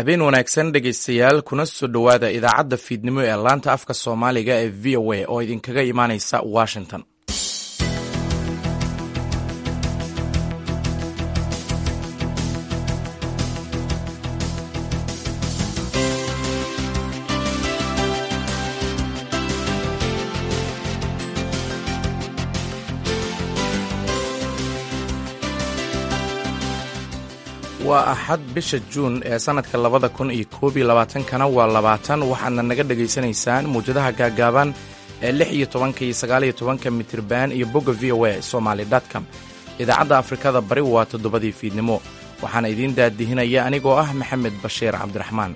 habeen wanaagsan dhegaystayaal kuna soo dhowaada idaacadda fiidnimo ee laanta afka soomaaliga ee v o a oo idinkaga imaanaysa washington waa axad bisha juun ee sannadka labada kun iyo koob iyo labaatankana waa labaatan waxaadna naga dhegaysanaysaan muwjadaha gaagaaban ee lix iyo tobanka iyo sagaaliyo tobanka mitirban iyo bogga v o a somaly com idaacadda afrikada bari waa toddobadii fiidnimo waxaana idiin daadihinaya anigoo ah maxamed bashiir cabdiraxmaan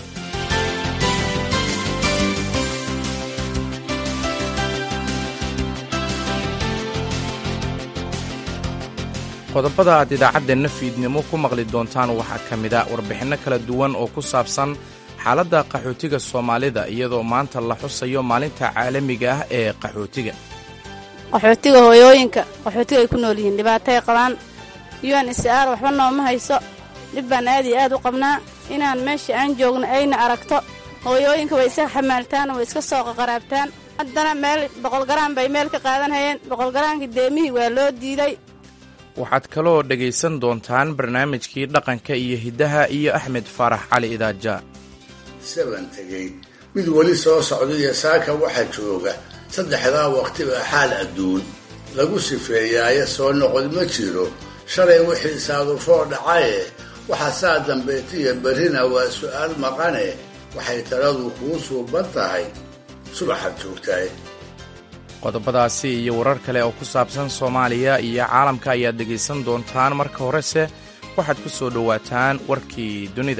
qodobada aad idaacaddeenna fiidnimo ku maqli doontaan waxaa ka mid a warbixinno kala duwan oo ku saabsan xaaladda qaxootiga soomaalida iyadoo maanta la xusayo maalinta caalamiga ah ee qaxootiga qaxootiga hooyooyinka qaxootiga ay ku nool yihiin dhibaatay qabaan un isaar waxba nooma hayso dhib baan aad iyo aad u qabnaa inaan meesha aan joogno ayna aragto hooyooyinka way iska xamaaltaan way iska soo qaqaraabtaan haddana meel boqolgaraan bay meel ka qaadanhayeen boqolgaraankii deemihii waa loo diiday waxaad kaloo dhegaysan doontaan barnaamijkii dhaqanka iyo hiddaha iyo axmed faarax cali idaaja saban tegey mid weli soo socda iyo saaka waxa jooga saddexdaa waqtiba xaal adduun lagu sifeeyaaye soo noqod ma jiro shalay wixii saadufoo dhacaye waxa saa dambeetiya berrina waa su'aal maqane waxay taladu kuu suuban tahay subaxaad joogtaay qodobadaasi iyo warar kale oo ku saabsan soomaaliya iyo caalamka ayaad dhegaysan doontaan marka horese waxaad ku soo dhowaataan warkii dunida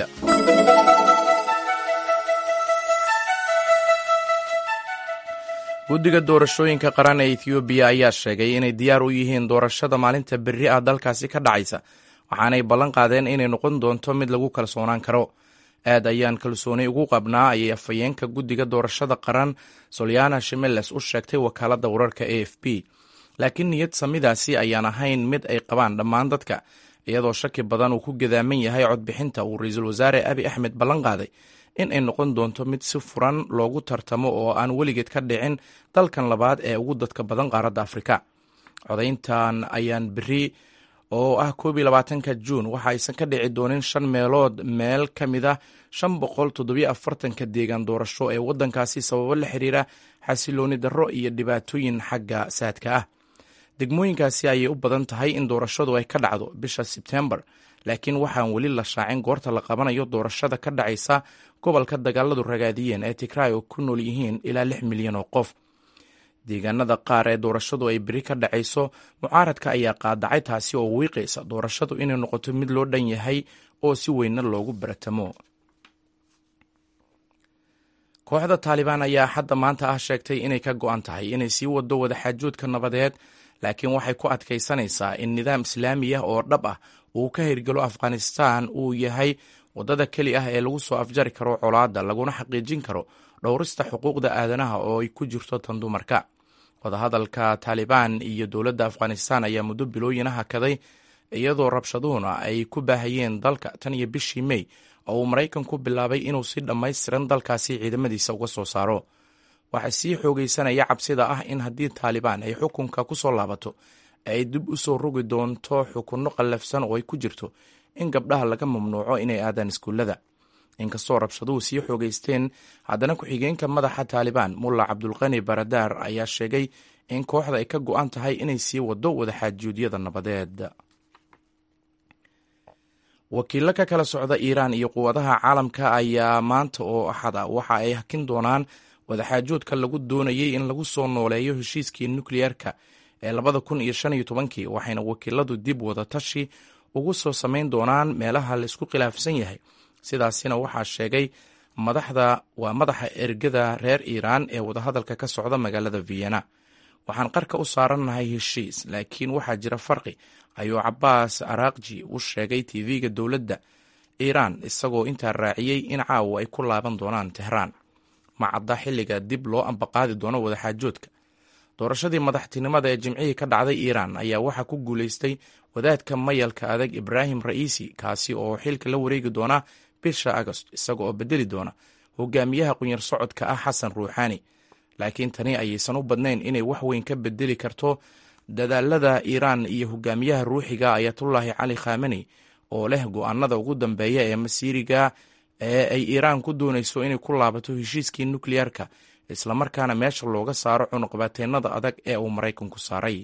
guddiga doorashooyinka qaran ee ethioobiya ayaa sheegay inay diyaar u yihiin doorashada maalinta berri ah dalkaasi ka dhacaysa waxaanay ballan qaadeen inay noqon doonto mid lagu kalsoonaan karo aad ayaan kalsooni ugu qabnaa ayay afhayeenka guddiga doorashada qaran solyana shimeles u sheegtay wakaaladda wararka a f b laakiin niyad samidaasi ayaan ahayn mid ay qabaan dhammaan dadka iyadoo shaki badan uu ku gadaaman yahay codbixinta uu ra-iisul wasaare abi axmed ballan qaaday in ay noqon doonto mid si furan loogu tartamo oo aan weligeed ka dhicin dalkan labaad ee ugu dadka badan qaaradda afrika codayntan ayaan beri oo ah koob iyo labaatanka juun waxa aysan ka dhici doonin shan meelood meel ka mid ah shan boqol toddobiyo afartanka deegaan doorasho ee waddankaasi sababo la xiriira xasilooni darro iyo dhibaatooyin xagga saadka ah degmooyinkaasi ayay u badan tahay in doorashadu ay ka dhacdo bisha sebtembar laakiin waxaan weli la shaacin goorta la qabanayo doorashada ka dhacaysa gobolka dagaaladu ragaadiyeen ee tigray oo ku nool yihiin ilaa lix milyan oo qof deegaanada qaar ee doorashadu ay beri ka dhacayso mucaaradka ayaa qaadacay taasi oo wiiqaysa doorashadu inay noqoto mid loo dhan yahay oo si weynna loogu baratamo kooxda taalibaan ayaa hadda maanta ah sheegtay inay ka go-an tahay inay sii wado wadaxaajoodka nabadeed laakiin waxay ku adkaysanaysaa in nidaam islaami ah oo dhab ah uu ka hirgelo afghanistan uu yahay waddada keli ah ee lagu soo afjari karo colaadda laguna xaqiijin karo dhowrista xuquuqda aadanaha oo ay ku jirto tan dumarka wadahadalka taalibaan iyo dowladda afghanistan ayaa muddo bilooyina hakaday iyadoo rabshaduhuna ay ku baahayeen dalka tan iyo bishii mey oo uu maraykanku bilaabay inuu si dhammaystiran dalkaasi ciidamadiisa uga soo saaro waxaa sii xoogaysanaya cabsida ah in haddii taalibaan ay xukunka ku soo laabato ay dib u soo rogi doonto xukunno qallafsan oo ay ku jirto in gabdhaha laga mamnuuco inay aadaan iskuullada inkastoo rabshaduhu sii xoogaysteen haddana ku-xigeenka madaxa taalibaan mulla cabdulqani baradaar ayaa sheegay in kooxda ay ka go-an tahay inay sii wado wadaxaajuudyada nabadeed wakiillo ka kala socda iiraan iyo quwadaha caalamka ayaa maanta oo axad ah waxa ay hakin doonaan wadaxaajoodka lagu doonayay in lagu soo nooleeyo heshiiskii nukliyeerka ee labada kun iyo shan iyo tobankii waxayna wakiiladu dib wadatashi ugu soo samayn doonaan meelaha laisku khilaafsan yahay sidaasina waxaa sheegay madaxda waa madaxa ergada reer iiraan ee wadahadalka ka socda magaalada vienna waxaan qarka u saarannahay heshiis laakiin waxaa jira farqi ayuu cabaas araaqji u sheegay tv-ga dowladda iiraan isagoo intaa raaciyey in caawa ay ku laaban doonaan tehraan ma cadda xilliga dib loo ambaqaadi doono wadaxaajoodka doorashadii madaxtinimada ee jimcihii ka dhacday iiraan ayaa waxaa ku guulaystay wadaadka mayalka adag ibraahim ra'iisi kaasi oo xilka la wareegi doona bisha agost isaga oo bedeli doona hogaamiyaha qunyar socodka ah xasan ruuxaani laakiin tani ayaysan u badnayn inay wax weyn ka bedeli karto dadaalada iiraan iyo hogaamiyaha ruuxiga ayatullaahi cali khameni oo leh go-aanada ugu dambeeya ee masiiriga ee ay iiraan ku doonayso inay ku laabato heshiiskii nukliyeerka islamarkaana meesha looga saaro cunuqabateennada adag ee uu maraykanku saaray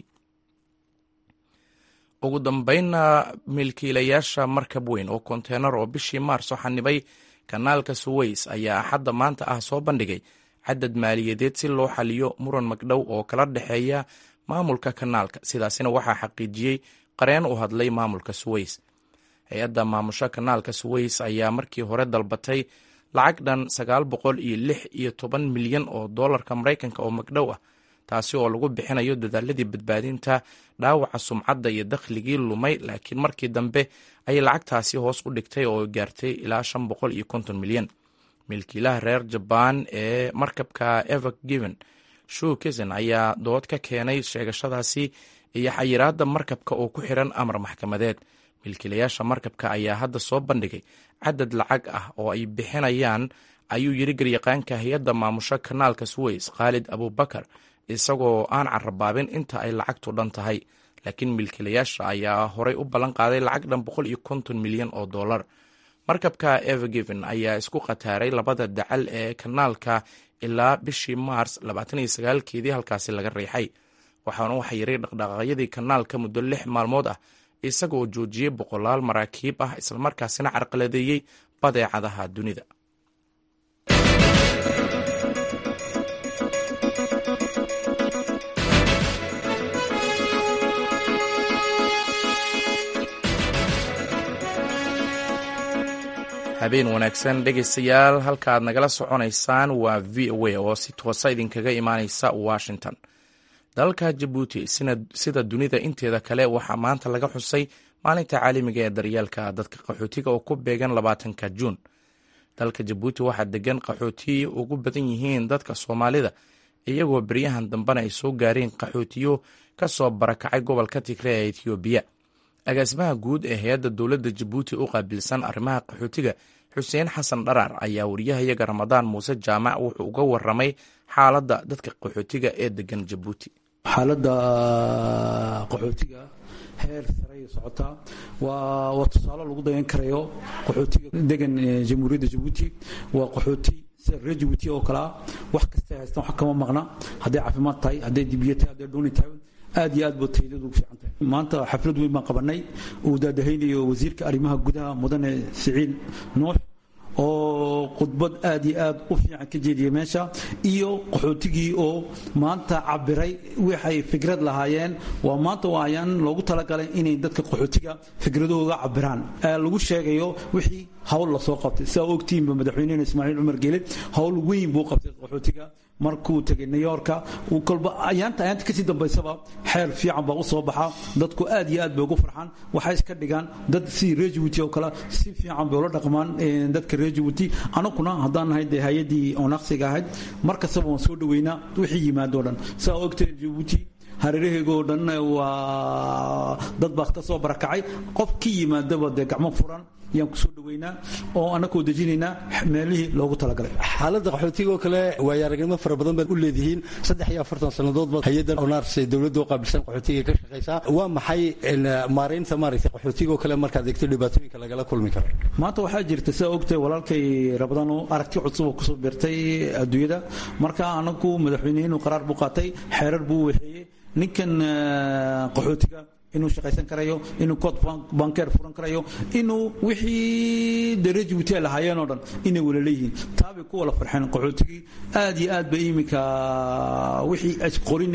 ugu dambeynna milkiilayaasha markab weyn oo konteenar oo bishii maarso xanibay kanaalka suweys ayaa axadda maanta ah soo bandhigay cadad maaliyadeed si loo xaliyo muran magdhow oo kala dhexeeya maamulka kanaalka sidaasina waxaa xaqiijiyey qareen u hadlay maamulka suweys hay-adda maamusho kanaalka suweys ayaa markii hore dalbatay lacag dhan sagaal boqol iyo lix iyo toban milyan oo doolarka maraykanka oo magdhow ah taasi oo lagu bixinayo dadaaladii badbaadinta dhaawaca sumcadda iyo dakhligii lumay laakiin markii dambe ayay lacagtaasi hoos u dhigtay oo gaartay ilaa shan boqol iyo konton milyan milkiilaha reer jabaan ee markabka ever given shuu kisen ayaa dood ka keenay sheegashadaasi iyo xayiraadda markabka oo ku xiran amar maxkamadeed milkiilayaasha markabka ayaa hadda soo bandhigay cadad lacag ah oo ay bixinayaan ayuu yiri garyaqaanka hay-adda maamusho kanaalka suweys khaalid abubakar isagoo aan carabaabin inta ay lacagtu dhan tahay laakiin milkiilayaasha ayaa horay u ballan qaaday lacag dhan boqol iyo konton milyan oo dollar markabka evergiven ayaa isku khataaray labada dacal ee kanaalka ilaa bishii maars labaatan iyo sagaalkeedii halkaasi laga riixay waxaana waxa yaray dhaqdhaqaaqyadii kanaalka muddo lix maalmood ah isaga oo joojiyey boqolaal maraakiib ah islamarkaasina carqaladeeyey badeecadaha dunida habeen wanaagsan dhegaystayaal halka aad nagala soconaysaan waa v o a oo si toosa idinkaga imaaneysa washington dalka jabuuti sida dunida inteeda kale waxaa maanta laga xusay maalinta caalamiga ee daryeelka dadka qaxootiga oo ku beegan labaatanka juun dalka jabuuti waxaa degan qaxootiyi ugu badan yihiin dadka soomaalida iyagoo beryahan dambena ay soo gaareen qaxootiyo kasoo barakacay gobolka tigre ee etoobiya agaasimaha guud ee hay-adda dowladda jabuuti u qaabilsan arrimaha qaxootiga xuseen xasan dharaar ayaa wariyahayaga ramadaan muuse jaamac wuxuu uga waramay xaaladda dadka qaxootiga ee degan jabuuti xaaladda qaxootiga heer saray socotaa waa waa tusaale lagu dayan karayo qaxootiga degan jamhuuriyadda jabuuti waa qaxooti sida reer jabuuti oo kalea wax kastay haystaan wax kama maqna hadday caafimaad tahay hadday dibiya tahay hadday dhuuni tahay aad iyo aad ba taydadu ugu fiican tahay maanta xaflad weyn baan qabanay uu daadahaynayo wasiirka arrimaha gudaha mudane siciid nuux oo khudbad aad iyo aad u fiican ka jeediyey meesha iyo qaxootigii oo maanta cabiray waxay fikrad lahaayeen waa maanta waayaan loogu talagalay inay dadka qaxootiga fikradahooga cabiraan lagu sheegayo wixii hawl lasoo qabtay sidaa ogtiinba madaxweynehena ismaaciil cumar geele hawl weyn buu qabtay qaxootiga markuu tegay new yorka kolba ayaanta ayaanta kasii dambaysaba xeer fiican baa u soo baxa dadku aad iyo aad bay ugu farxaan waxay iska dhigaan dad sidii reer jabuuti oo kale si fiican bay ula dhaqmaan dadka reer jabuuti anaguna haddaan nahay dee hay-addii oonaqsiga ahayd mar kastaba waan soo dhaweynaa wixii yimaadoo dhan saa ogtay jabuuti hareeraheegoo dhan waa dad baa ka soo barakacay qof ka yimaadaba dee gacmo furan yaan kusoo dhaweynaa oo annakoo dejinaynaa meelihii loogu talagalay xaaladda qaxootiga oo kale waayo aragnimo fara badan baad u leedihiin saddex iyo afartan sannadood baad hay-adda onars ee dowladda u qaabilsan qaxootiga ka shaqaysaa waa maxay maaraynta maaragtay qaxootiga oo kale markaad eegto dhibaatooyinka lagala kulmi karo maanta waxaa jirta sidaa ogtay walaalkay rabadano aragti cusub oo kusoo beertay adduunyada marka anagu madaxweynehenu qaraar buu qaatay xeerar buu waxeeyey ninkan qaxootiga inuu shaqaysan karayo inuu cod bankeer furan karayo inuu wixii dare jabuuti ay lahaayeen oo dhan inay wala leeyihiin taabay ku wala farxeen qaxootigii aad iyo aad ba iminka wixii asqorin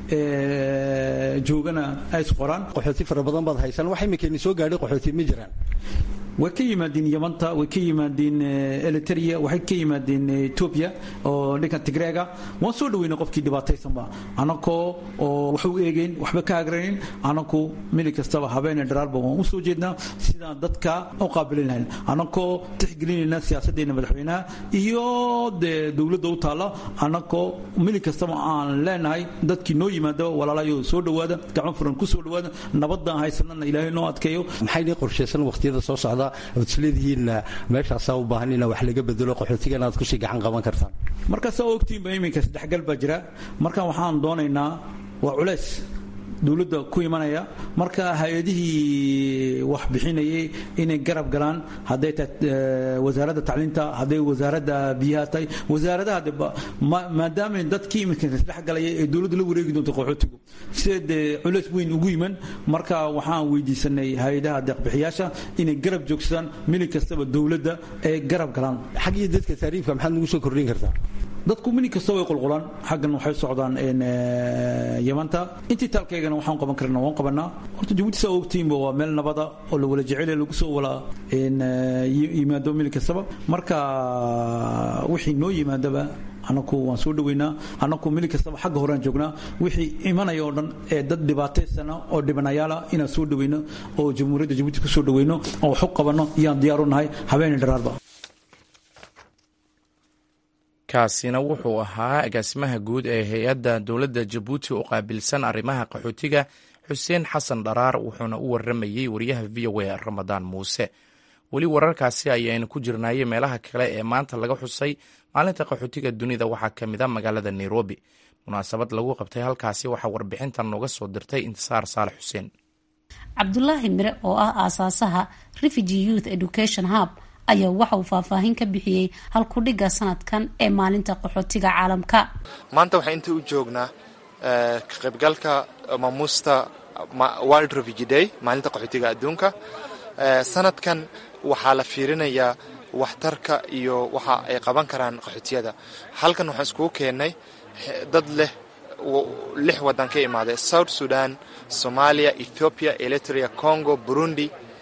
joogana ay isqoraan qaxooti fara badan baad haysan wax iminkayni soo gaadhay qaxooti ma jiraan way ka yimaadeen yamanta way ka yimaadeen eliteria waxay ka yimaadeen etoobiya oo dhankan tigreega waan soo dhaweyna qofkii dhibaataysanba anakoo oo wax u eegeyn waxba ka hagranin anaku mili kastaba habeene dharaarba waan usoo jeednaa sidaan dadka u qaabilin lahayn anakoo tixgelinayna siyaasaddeena madaxweynaha iyo dee dowladda u taalla anakoo mili kastaba aan leenahay dadkii noo yimaada walaalayo soo dhawaada gacmo furan ku soo dhawaada nabadaan haysanana ilaahay noo adkeeyo maxay nii qorshaysan waqtiyada soo socda ood isleedihiin meeshaasaa u baahan ina wax laga bedelo qaxootigana aad kusii gacan qaban kartaan marka saa ogtiinba iminka saddexgal baa jira marka waxaan doonaynaa waa culays dowladda ku imanaya marka hay-adihii wax bixinayay inay garab galaan hadday tahay wasaaradda tacliinta hadday wasaaradda biyaha tahay wasaaradaha de maadaama dadkii iminka isdhex galaya ee dowladda la wareegi doonto qaxootigu sida dee culays weyn ugu yiman marka waxaan weydiisanay hay-adaha deeqbixiyaasha inay garab joogsadaan milig kastaba dowladda ee garab galaan xaggii dadka taariifka maxaad nagu soo kordhin kartaa dadku minig kasta way qulqulaan xaggan waxay socdaan yamanta intii taalkaygana waxaan qaban karna waan qabanaa horta jabuuti saa ogtiinba waa meel nabada oo la wala jecel lagu soo wala yimaado milig kastaba marka wixii noo yimaadaba anaku waan soo dhaweynaa anaku milig kastaba xagga horean joognaa wixii imanaya oo dhan ee dad dhibaataysana oo dhibanayaala inaan soo dhaweyno oo jamhuuriyadda jabuuti ku soo dhaweyno oo wax u qabanno iyaan diyaaru nahay habeenay dharaarba kaasina wuxuu ahaa agaasimaha guud ee hay-adda dowladda jabuuti oo qaabilsan arrimaha qaxootiga xuseen xasan dharaar wuxuuna u waramayey wariyaha v o a ramadaan muuse weli wararkaasi ayaynu ku jirnaaye meelaha kale ee maanta laga xusay maalinta qaxootiga dunida waxaa ka mid a magaalada nairobi munaasabad lagu qabtay halkaasi waxaa warbixintan nooga soo dirtay intisaar saalax xuseen cabdulaahi mire oo ah aasaasaha refugee youth education hub ayaa waxa uu faahfaahin ka bixiyey halkudhigga sanadkan ee maalinta qaxootiga caalamka maanta waxaan inta u joognaa ka qaybgalka maamuusta world refugee day maalinta qaxootiga adduunka sanadkan waxaa la fiirinayaa waxtarka iyo waxa ay qaban karaan qaxootiyada halkan waxaan iskugu keennay dad leh lix waddan ka imaaday south sudan somalia ethiopia eritrea congo burundi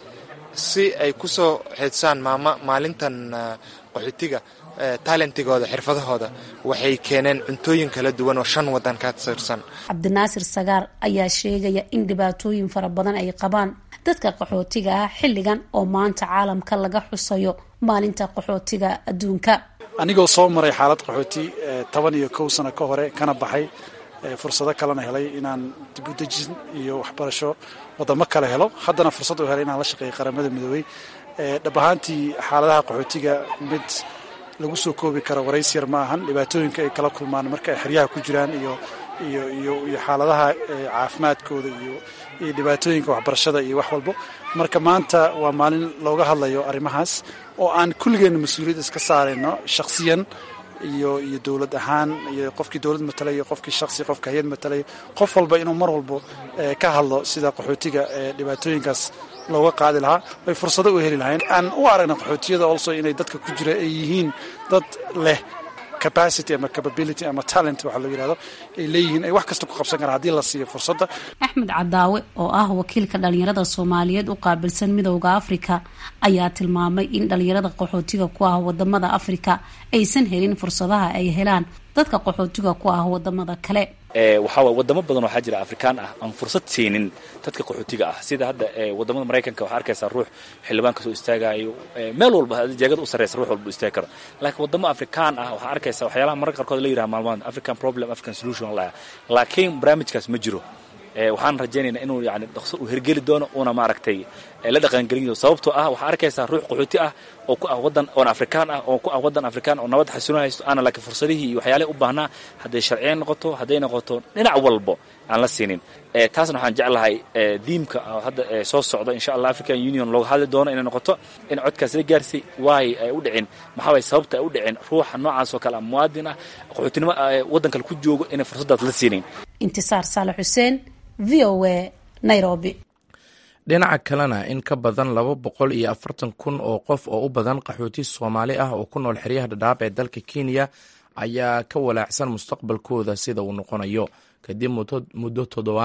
si ay ku soo xeedsaan maama maalintan qaxootiga talentigooda xirfadahooda waxay keeneen cuntooyin kala duwan oo shan waddan ka tirsan cabdinaasir sagaar ayaa sheegaya in dhibaatooyin fara badan ay qabaan dadka qaxootiga ah xilligan oo maanta caalamka laga xusayo maalinta qaxootiga adduunka anigoo soo maray xaalad qaxooti toban iyo kow sano ka hore kana baxay fursado kalena helay inaan dibudejin iyo waxbarasho wadamo kale helo haddana fursad u helay inaan la shaqeeyo qaramada midoobey dhab ahaantii xaaladaha qaxootiga mid lagu soo koobi karo warays yar ma ahan dhibaatooyinka ay kala kulmaan marka ay xeryaha ku jiraan iyo iyo iyo iyo xaaladaha caafimaadkooda iyo iyo dhibaatooyinka waxbarashada iyo wax walbo marka maanta waa maalin looga hadlayo arrimahaas oo aan kulligeenna mas-uuliyad iska saarayno shakhsiyan iyo iyo dowlad ahaan iyo qofkii dowlad matalayo qofkii shaksi qofka hay-ad matalayo qof walba inuu mar walbo ka hadlo sida qaxootiga dhibaatooyinkaas looga qaadi lahaa ay fursado u heli lahayn aan u aragna qaxootiyada also inay dadka ku jira ay yihiin dad leh capacity ama capability ama talent waxa loo yihahdo ay leeyihiin ay wax kasta ku qabsan karaan haddii la siiyo fursadda axmed cadaawe oo ah wakiilka dhalinyarada soomaaliyeed u qaabilsan midowda afrika ayaa tilmaamay in dhalinyarada qaxootiga ku ah wadamada afrika aysan helin fursadaha ay helaan dadka qaxootiga ku ah wadamada kale waxaa waay wadamo badan waxaa jira afrikaan ah aan fursad siinin dadka qaxootiga ah sida hadda wadamada maraykanka waxaa arkaysaa ruux xildhibaan kasoo istaagayo meel walba jeegada u sarreysa ruux walba u istaagi karo laakiin wadamo afrikaan ah waxaa arkaysa waxyaalaha mararka qaarkood la yiraha maalmahan african problem african solution la laakiin barnaamijkaas ma jiro waxaan rajaynaynaa inuu yani dhaqso uu hergeli doono uuna maaragtay la dhaqangelin sababtoo ah waxaa arkaysaa ruux qaxooti ah oo ku ah wadan oon afrikaan ah oo ku ah wadan afrikaan oo nabad xasuuna haysto aana laakiin fursadihii iyo waxyaalahi u baahnaa hadday sharciyan noqoto hadday noqoto dhinac walbo aan la siinin taasna waxaan jeclahay diimka hadda soo socda insha allah african union looga hadli doono inay noqoto in codkaas la gaarsay waay ay u dhicin maxaa waay sababta ay u dhicin ruuxa noocaas oo kale muwaadin ah qaxootinimo waddan kale ku joogo inay fursadaas la siinin intisaar saalax xuseen v o a nairobi dhinaca kalena in ka badan laba boqol iyo afartan kun oo qof oo u badan qaxooti soomaali ah oo ku nool xeryaha dhadhaab ee dalka kenya ayaa ka walaacsan mustaqbalkooda sida uu noqonayo kadib muddo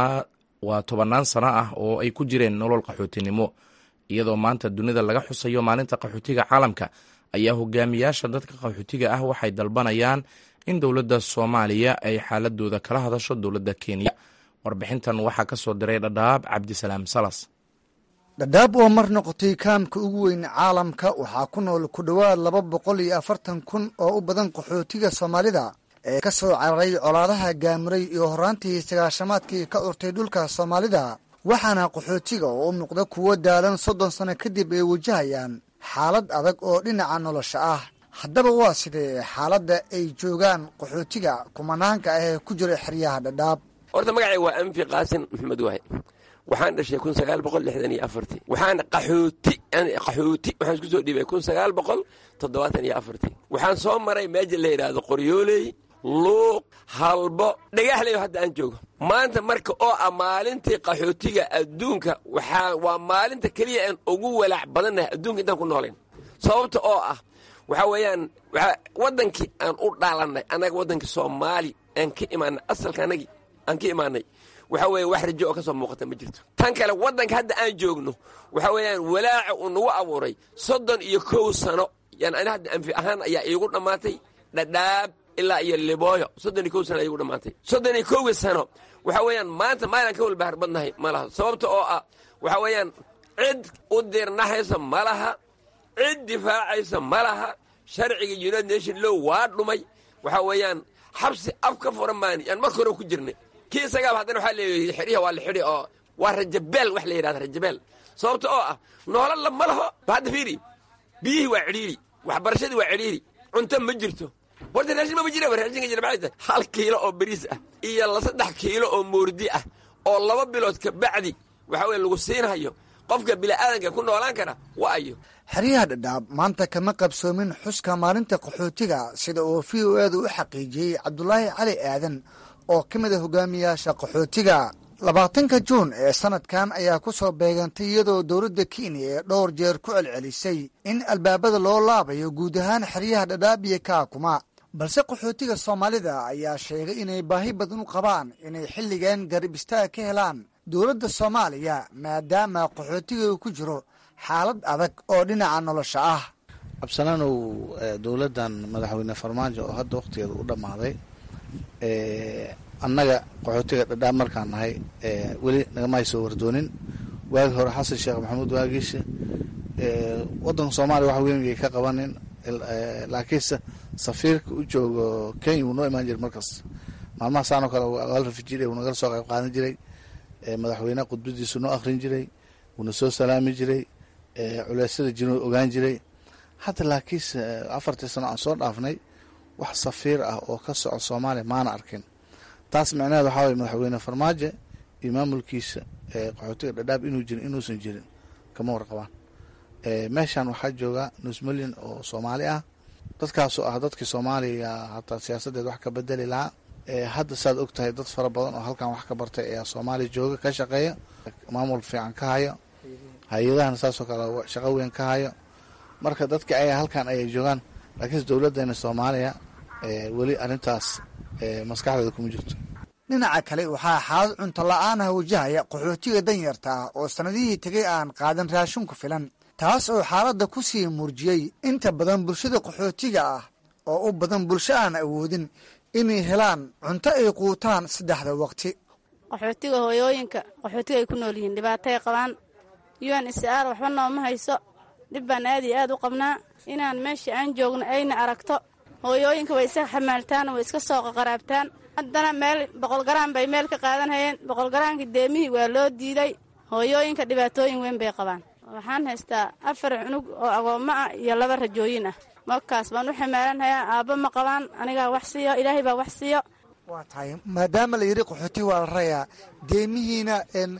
waa tobannaan sano ah oo ay ku jireen nolol qaxootinimo iyadoo maanta dunida laga xusayo maalinta qaxootiga caalamka ayaa hogaamiyaasha dadka qaxootiga ah waxay dalbanayaan in dowladda soomaaliya ay xaaladooda kala hadasho dowladda kenya warbixintan waxaa ka soo diray dhadhaab cabdisalaam salas dhadhaab oo mar noqotay kaamka ugu weyn caalamka waxaa ku nool ku dhowaad laba boqol iyo afartan kun oo u badan qaxootiga soomaalida ee ka soo cararay colaadaha gaamuray iyo horraantii sagaashamaadkii ka urtay dhulka soomaalida waxaana qaxootiga oo u muuqda kuwo daalan soddon sano kadib ay wajahayaan xaalad adag oo dhinaca nolosha ah haddaba waa sidee xaaladda ay joogaan qaxootiga kumanaanka ah ee ku jira xeryaha dhadhaab horta magacay waa anfi qaasin maxamed waaye waxaan dhashay kun sagaal boqol lixdan iyo afartii waxaan qaxooti qaxooti waxaan isku soo dhiibay kun sagaal boqol toddobaatan iyo afartii waxaan soo maray meeja la yidhaahdo qoryooley luuq halbo dhagaxleyo hadda aan joogo maanta marka oo ah maalintii qaxootiga adduunka waxaa waa maalinta keliya aan ugu walaac badannahay adduunka intaan ku noolayn sababta oo ah waxaa weeyaan waddankii aan u dhaalannay annaga waddankii soomaali aan ka imaanay asalka anagii aan ka imaanay waxaa weeye wax rajo oo ka soo muuqata ma jirto tan kale waddanka hadda aan joogno waxaa weeyaan walaaca uu nagu abuuray soddon iyo kow sano yani ani hadda anfi ahaan ayaa iigu dhammaatay dhadhaab ilaa iyo libooyo soddon iyo kow sano iigu dhammaatay soddon iyo kowgii sano waxaa weeyaan maanta maalaan ka walbahar badnahay ma laha sababta oo ah waxaa weeyaan cid u dirnaxaysa ma laha cid difaacaysa ma laha sharciga united nation low waa dhumay waxaa weeyaan xabsi af ka furan maani yaan marka hore ku jirnay kii isagaaba haddana waxaa leeyahay xidhiha waa la xidhi oo waa rajabeel wax la yidhahda rajabeel sababta oo ah noolalla ma laho hadda fiiri biyihii waa cidhiiri waxbarashadii waa cidhiiri cunto ma jirto horta raashin mama jira raashinka jira maxay tahay hal kiilo oo bariis ah iyo la saddex kiilo oo moordi ah oo laba bilood ka bacdi waxa weye lagu siinhayo qofka bini'aadanka ku noolaan kara waa ayo xeryaha dhadhaab maanta kama qabsoomin xuska maalinta qaxootiga sida uu v o eeda u xaqiijiyey cabdulaahi cali aadan oo ka mid a hogaamiyaasha qaxootiga labaatanka juun ee sanadkan ayaa ku soo beegantay iyadoo dowladda kenya ee dhowr jeer ku celcelisay in albaabada loo laabayo guud ahaan xeryaha dhadhaab iyo kaakuma balse qaxootiga soomaalida ayaa sheegay inay baahi badan u qabaan inay xilligan garab istaag ka helaan dowladda soomaaliya maadaama qaxootiga uu ku jiro xaalad adag oo dhinaca nolosha ah cabsanaanow dowladdan madaxweyne farmaajo oo hadda wakhtigeeda u dhammaaday annaga qaxootiga dhadhaab markaan nahay weli nagama hay soo wardoonin waagi hore xasan sheekh maxamuud waagiisa waddanka soomaaliya wax weyn yay ka qabanin laakiinse safiirka u joogo kenya wuu noo imaan jiray markaas maalmaha saanoo kale al rafijir wuu nagala soo qayb qaadan jiray madaxweyneha khudbadiisu noo akhrin jiray wuuna soo salaami jiray culeysyada jiro ogaan jiray hadda laakiinse afartii sano aan soo dhaafnay wax safiir ah oo ka soco soomaaliya maana arkin taas micnaheed waxaa waye madaxweyne farmaajo iyo maamulkiisa qaxootiga dhadhaab inuu jirin inuusan jirin kama warqabaan meeshan waxaa jooga nus milyan oo soomaali ah dadkaasoo ah dadkii soomaaliya hataa siyaasaddeed wax ka bedeli lahaa hadda saad og tahay dad fara badan oo halkan wax ka bartay ayaa soomaaliya jooga ka shaqeeya maamul fiican ka hayo hay-adahana saasoo kale shaqo weyn ka hayo marka dadka ayaa halkan ayay joogaan laakiinse dowladdeena soomaaliya weli arrintaas maskaxdeeda kuma jirto dhinaca kale waxaa xaalad cunto la-aanah wajahaya qaxootiga danyarta ah oo sannadihii tegay aan qaadan raashin ku filan taas oo xaaladda ku sii muurjiyey inta badan bulshada qaxootiga ah oo u badan bulsho aan awoodin inay helaan cunto ay quutaan saddexda waqti qaxootiga hooyooyinka qaxootiga ay ku nool yihiin dhibaatay qabaan un sr waxba nooma hayso dhib baan aad iyo aad u qabnaa inaan meesha aan joogno ayna aragto hooyooyinka way iska xamaaltaan way iska soo qaqaraabtaan haddana meel boqolgaraan bay meel ka qaadanhayeen boqolgaraanka deemihii waa loo diiday hooyooyinka dhibaatooyin weyn bay qabaan waxaan haystaa afar cunug oo agoommo ah iyo laba rajooyin ah markaas baan u xamaalanhayaa aabba ma qabaan anigaa wax siiyo ilaahay baa wax siiyo waa tahay maadaama la yidhi qaxooti waa la rayaa deemihiina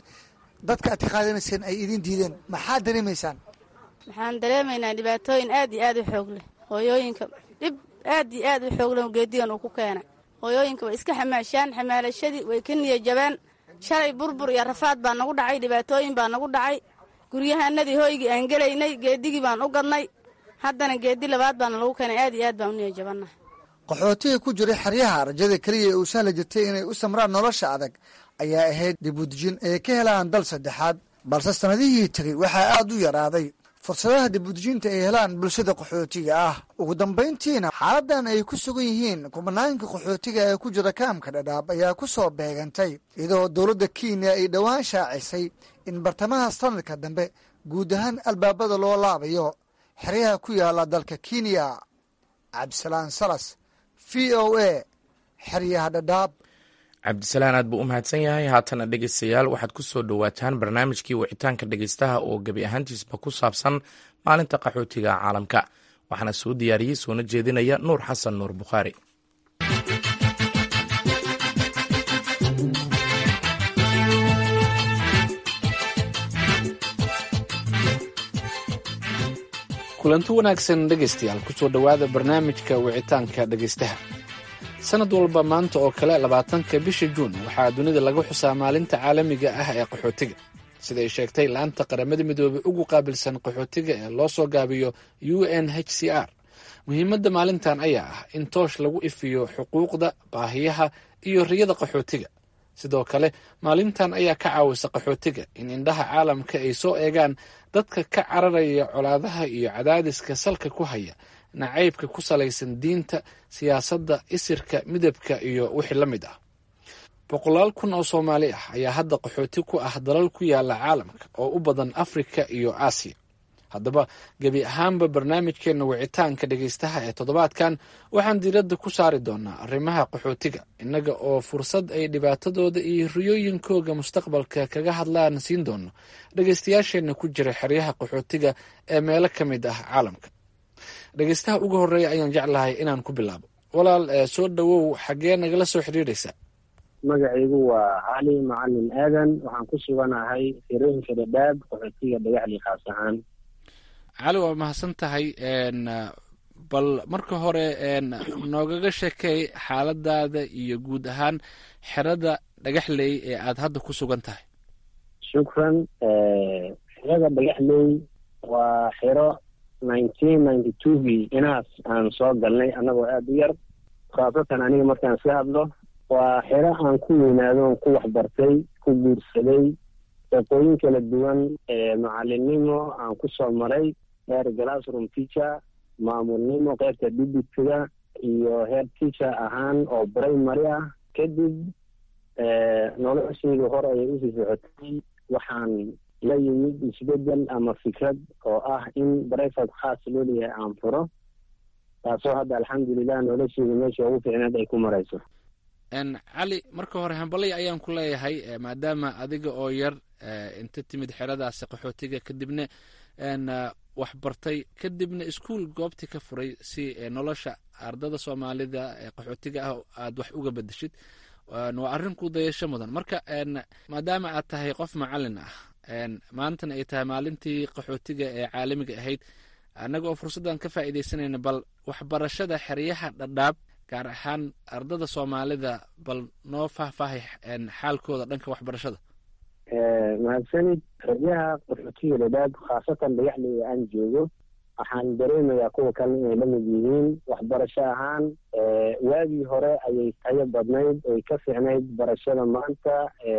dadka aad ka qaadanayseen ay idin diideen maxaad dareemaysaan waxaan dareemaynaa dhibaatooyin aad iyo aad u xoog leh hooyooyinka dhib aad iyo aad u xoog leh geedigan uu ku keenay hooyooyinka way iska xamaashaan xamaalashadii way ka niya jabeen shalay burbur iyo rafaad baa nagu dhacay dhibaatooyin baa nagu dhacay guryahanadii hooygii aan gelaynay geedigii baan u gadnay haddana geedi labaad baana lagu keenay aad iyo aad baan u niya jabannahay qaxootiga ku jiray xeryaha rajada keliya ee uu sahla jirtay inay u samraan nolosha adag ayaa ahayd dibudejin ay ka helaan dal saddexaad balse sannadihii tegey waxaa aad u yaraaday fursadaha dibudejinta ay helaan bulshada qaxootiga ah ugu dambayntiina xaaladan ay ku sugan yihiin kubanaanka qaxootiga ee ku jira kaamka dhadhaab ayaa ku soo beegantay iyadoo dowladda kenya ay dhowaan shaacisay in bartamaha sanadka dambe guud ahaan albaabada loo laabayo xeryaha ku yaala dalka kenya cabdisalaan salas v o a xeryaha dhadhaab cabdisalaan aad buu u mahadsan yahay haatana dhegeystayaal waxaad ku soo dhowaataan barnaamijkii wicitaanka dhegeystaha oo gebi ahaantiisba ku saabsan maalinta qaxootiga caalamka waxaana soo diyaariyey soona jeedinaya nuur xasan nuur bukhaari kulanti wanaagsan dhegaystayaal kusoo dhowaada barnaamijka wicitaanka dhegaystaha sanad walba maanta oo kale labaatanka bisha juun waxaa dunida laga xusaa maalinta caalamiga ah ee qaxootiga siday sheegtay laanta qaramada midoobey ugu qaabilsan qaxootiga ee loo soo gaabiyo u n h c r muhiimadda maalintan ayaa ah in toosh lagu ifiyo xuquuqda baahiyaha iyo riyada qaxootiga sidoo kale maalintan ayaa ka caawisa qaxootiga in indhaha caalamka ay soo eegaan dadka ka cararaya colaadaha iyo cadaadiska salka ku haya nacaybka ku salaysan diinta siyaasadda isirka midabka iyo wixii la mid ah boqolaal kun oo soomaali ah ayaa hadda qaxooti ku ah dalal ku yaala caalamka oo u badan afrika iyo aasiya haddaba gebi ahaanba barnaamijkeenna wicitaanka dhegaystaha ee toddobaadkan waxaan diiradda ku saari doonaa arrimaha qaxootiga innaga oo fursad ay dhibaatadooda iyo riyooyinkooga mustaqbalka kaga hadlaan siin doono dhegaystayaasheenna ku jira xeryaha qaxootiga ee meelo ka mid ah caalamka dhegaystaha ugu horreeya ayaan jeclahay inaan ku bilaabo walaal soo dhowow xaggee nagala soo xidhiidhaysaa magacaygu waa cali macalin aadan waxaan ku suganahay xirooyinka dhadhaab qaxootiga dhagaxli khaas ahaan cali waa mahadsan tahay bal marka hore noogaga sheekay xaaladaada iyo guud ahaan xerada dhagaxley ee aada hadda ku sugan tahay shukran xerada dhagaxley waa xero nineteen ninety twogii inaas aan soo galnay annagoo aada u yar khaasatan aniga markaan iska hadlo waa xero aan ku weynaado on ku waxbartay ku guursaday shaqooyin kala duwan macalinimo aan ku soo maray heer glassroom teacher maamulnimo qaybta dibitiga iyo heer teacher ahaan oo primary ah kadib noloshayda hore ayay usii socotay waxaan la yimid isbedel ama fikrad oo ah in brifat khaas loo leeyahay aan furo taasoo hadda alxamdulilah noloshayda meesha ugu fiicneed ay ku marayso cali marka hore hambalay ayaan ku leeyahay maadaama adiga oo yar inta timid xeradaasi qaxootiga kadibna wax bartay kadibna iskuol goobtii ka furay si nolosha ardada soomaalida ee qaxootiga ah aada wax uga bedeshid waa arrin ku dayasho mudan marka maadaama aad tahay qof macalin ah maantana ay tahay maalintii qaxootiga ee caalamiga ahayd annaga oo fursaddan ka faa'iidaysanayna bal waxbarashada xeryaha dhadhaab gaar ahaan ardada soomaalida bal noo faahfaahay xaalkooda dhanka waxbarashada mahadsanid xeryaha qaxootiga dhadhaab khaasatan dhagaxleyda aan joogo waxaan dareemayaa kuwa kale inay la mid yihiin waxbarasho ahaan waagii hore ayay tayo badnayd ay ka fiicnayd barashada maanta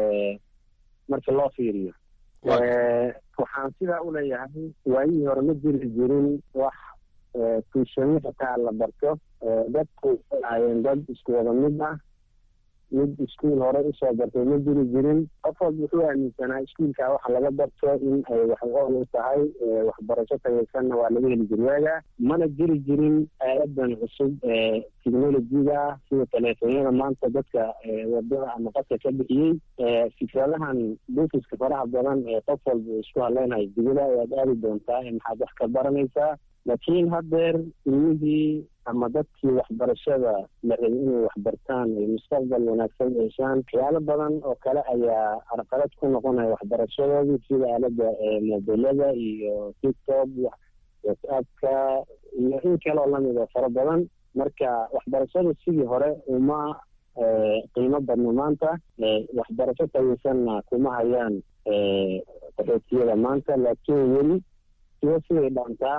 marka loo fiiriyo waxaan sidaa u leeyahay waagihii hore ma jiri jirin wax tuushami xitaa la barto dadku waxay ahaayeen dad isku wada mid ah mid iskuol hore usoo bartay ma jiri jirin qof walba wuxuu aaminsanaa iskuolkaa waxa laga barto in ay wax ool u tahay waxbarasho tayaysanna waa laga heli jiri waaga mana jiri jirin aaladan cusub ee technolojiga ah sida teleefonyada maanta dadka wadada ama qadka ka bixiyey fikradahan buufiska faraha badan ee qof walba uu isku hadleynayo dibada ayaad aadi doontaa maxaad wax ka baranaysaa laakiin haddeer ilmihii ama dadkii waxbarashada la rabay inay waxbartaan ay mustaqbal wanaagsan yeeshaan waxyaalo badan oo kale ayaa arqalad ku noqonaya waxbarashadoodii sida aalada mobilada iyo tiktok whatsappka iyo in kaleoo lamid oo fara badan marka waxbarashada sidii hore uma qiimo badno maanta waxbarasho tayaysanna kuma hayaan qaxootiyada maanta laakiin weli siwa siday dhaantaa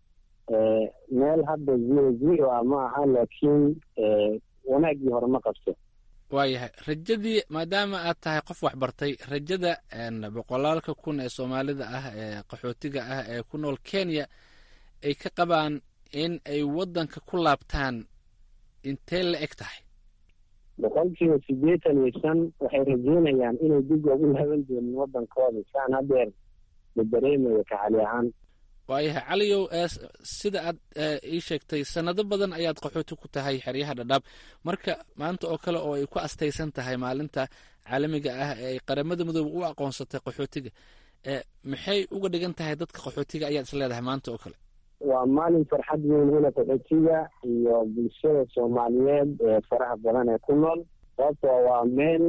meel hadda zero zero ah ma aha laakiin wanaaggii hore ma qabto waayahay rajadii maadaama aad tahay qof waxbartay rajada boqolaalka kun ee soomaalida ah ee qaxootiga ah ee ku nool kenya ay ka qabaan in ay waddanka ku laabtaan intee la eg tahay boqolkiiba siddeetan iyo shan waxay rajeynayaan inay dib ugu laaban doonin waddankooda saan hadeer la dareemayo kacali ahaan waayahay caliyow sida aad ii sheegtay sanado badan ayaad qaxooti ku tahay xeryaha dhadhaab marka maanta oo kale oo ay ku astaysan tahay maalinta caalamiga ah ee ay qaramada midoobe u aqoonsatay qaxootiga maxay uga dhigan tahay dadka qaxootiga ayaad is leedahay maanta oo kale waa maalin farxad weyn huna qaxootiga iyo bulshada soomaaliyeed ee faraha badan ee ku nool sababtoo waa meel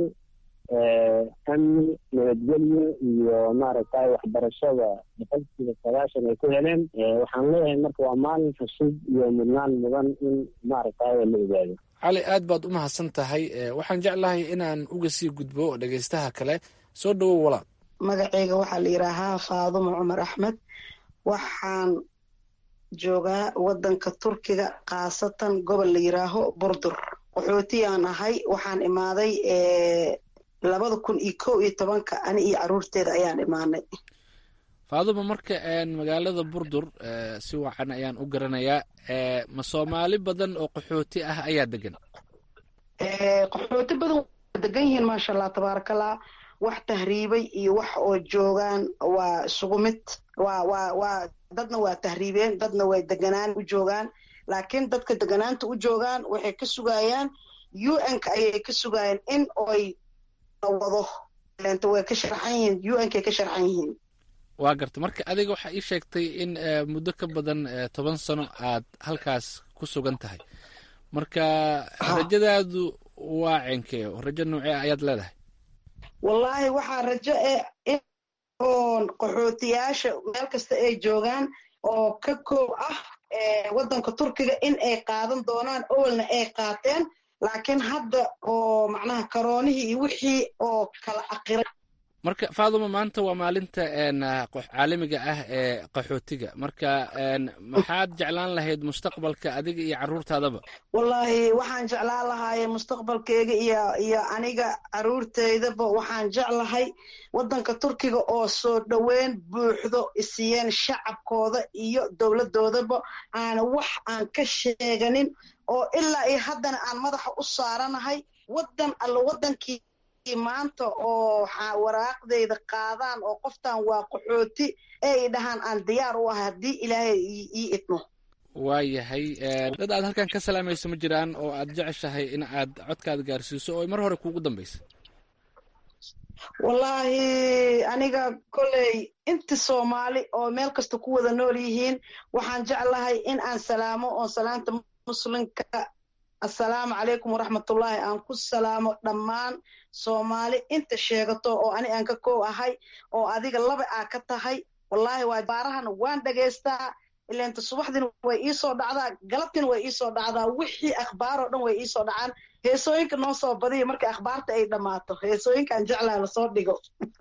amni nabadgelyo iyo maaragtay waxbarashada boqolkiiba sagaashan ay ku heleen waxaan leeyahay marka waa maalin xusub iyo mudnaan mudan in maaragtay la ogaado cali aad baad u mahadsan tahay waxaan jeclahay inaan uga sii gudbo dhegaystaha kale soo dhowow walaal magacayga waxaa la yidhaahaa faadumo cumar axmed waxaan joogaa wadanka turkiga khaasatan gobol la yidhaaho burdur qaxootiyaan ahay waxaan imaaday labada kun iyo kow iyo tobanka ani iyo caruurteeda ayaan imaanay faaduma marka magaalada burdur si wacan ayaan u garanayaa ma soomaali badan oo qaxooti ah ayaa degan qaxooti badan waa degan yihiin maasha allah tabaarakallah wax tahriibay iyo wax oo joogaan waa isugu mid waa waa waa dadna waa tahriibeen dadna way deganaan u joogaan laakiin dadka deganaanta u joogaan waxay ka sugayaan u n-ka ayay ka sugayaan in oy wado leenta way ka sharxan yihiin u n-kay ka sharxan yihiin waa garta marka adiga waxaa ii sheegtay in muddo ka badan toban sano aad halkaas ku sugan tahay marka rajadaadu waa cenkee rajo noocee ayaad leedahay wallaahi waxaa rajo e oon qaxootiyaasha meel kasta ay joogaan oo ka koob ah waddanka turkiga in ay qaadan doonaan owalna ay qaateen laakiin hadda oo macnaha karoonihii iyo wixii oo kala aqiray marka faaduma maanta waa maalinta caalamiga ah ee qaxootiga marka maxaad jeclaan lahayd mustaqbalka adiga iyo caruurtaadaba wallaahi waxaan jeclaan lahaaye mustaqbalkeyga iyo iyo aniga caruurteydaba waxaan jeclahay waddanka turkiga oo soo dhoweyn buuxdo isiiyeen shacabkooda iyo dowladoodaba aana wax aan ka sheeganin oo ilaa iyo haddana aan madaxa u saaranahay waddan alla waddankii maanta oo waraaqdayda qaadaan oo qoftan waa qaxooti ee i dhahaan aan diyaar u ahay haddii ilaahay ii idmo waayahay dad aad halkan ka salaamayso ma jiraan oo aad jeceshahay in aad codkaada gaarsiiso oo mar hore kuugu dambaysa wallaahi aniga kolley inta soomaali oo meel kasta ku wada nool yihiin waxaan jeclahay in aan salaamo oo salaanta muslimka assalaamu calaykum waraxmatullaahi aan ku salaamo dhammaan soomaali inta sheegato oo ani aan ka koow ahay oo adiga laba aa ka tahay wallaahi waa baarahana waan dhagaystaa ilainta subaxdina way iisoo dhacdaa galabtina way iisoo dhacdaa wixii akhbaar oo dhan way iisoo dhacaan heesooyinka noo soo badiya markay akhbaarta ay dhammaato heesooyinkaan jeclaa lasoo dhigo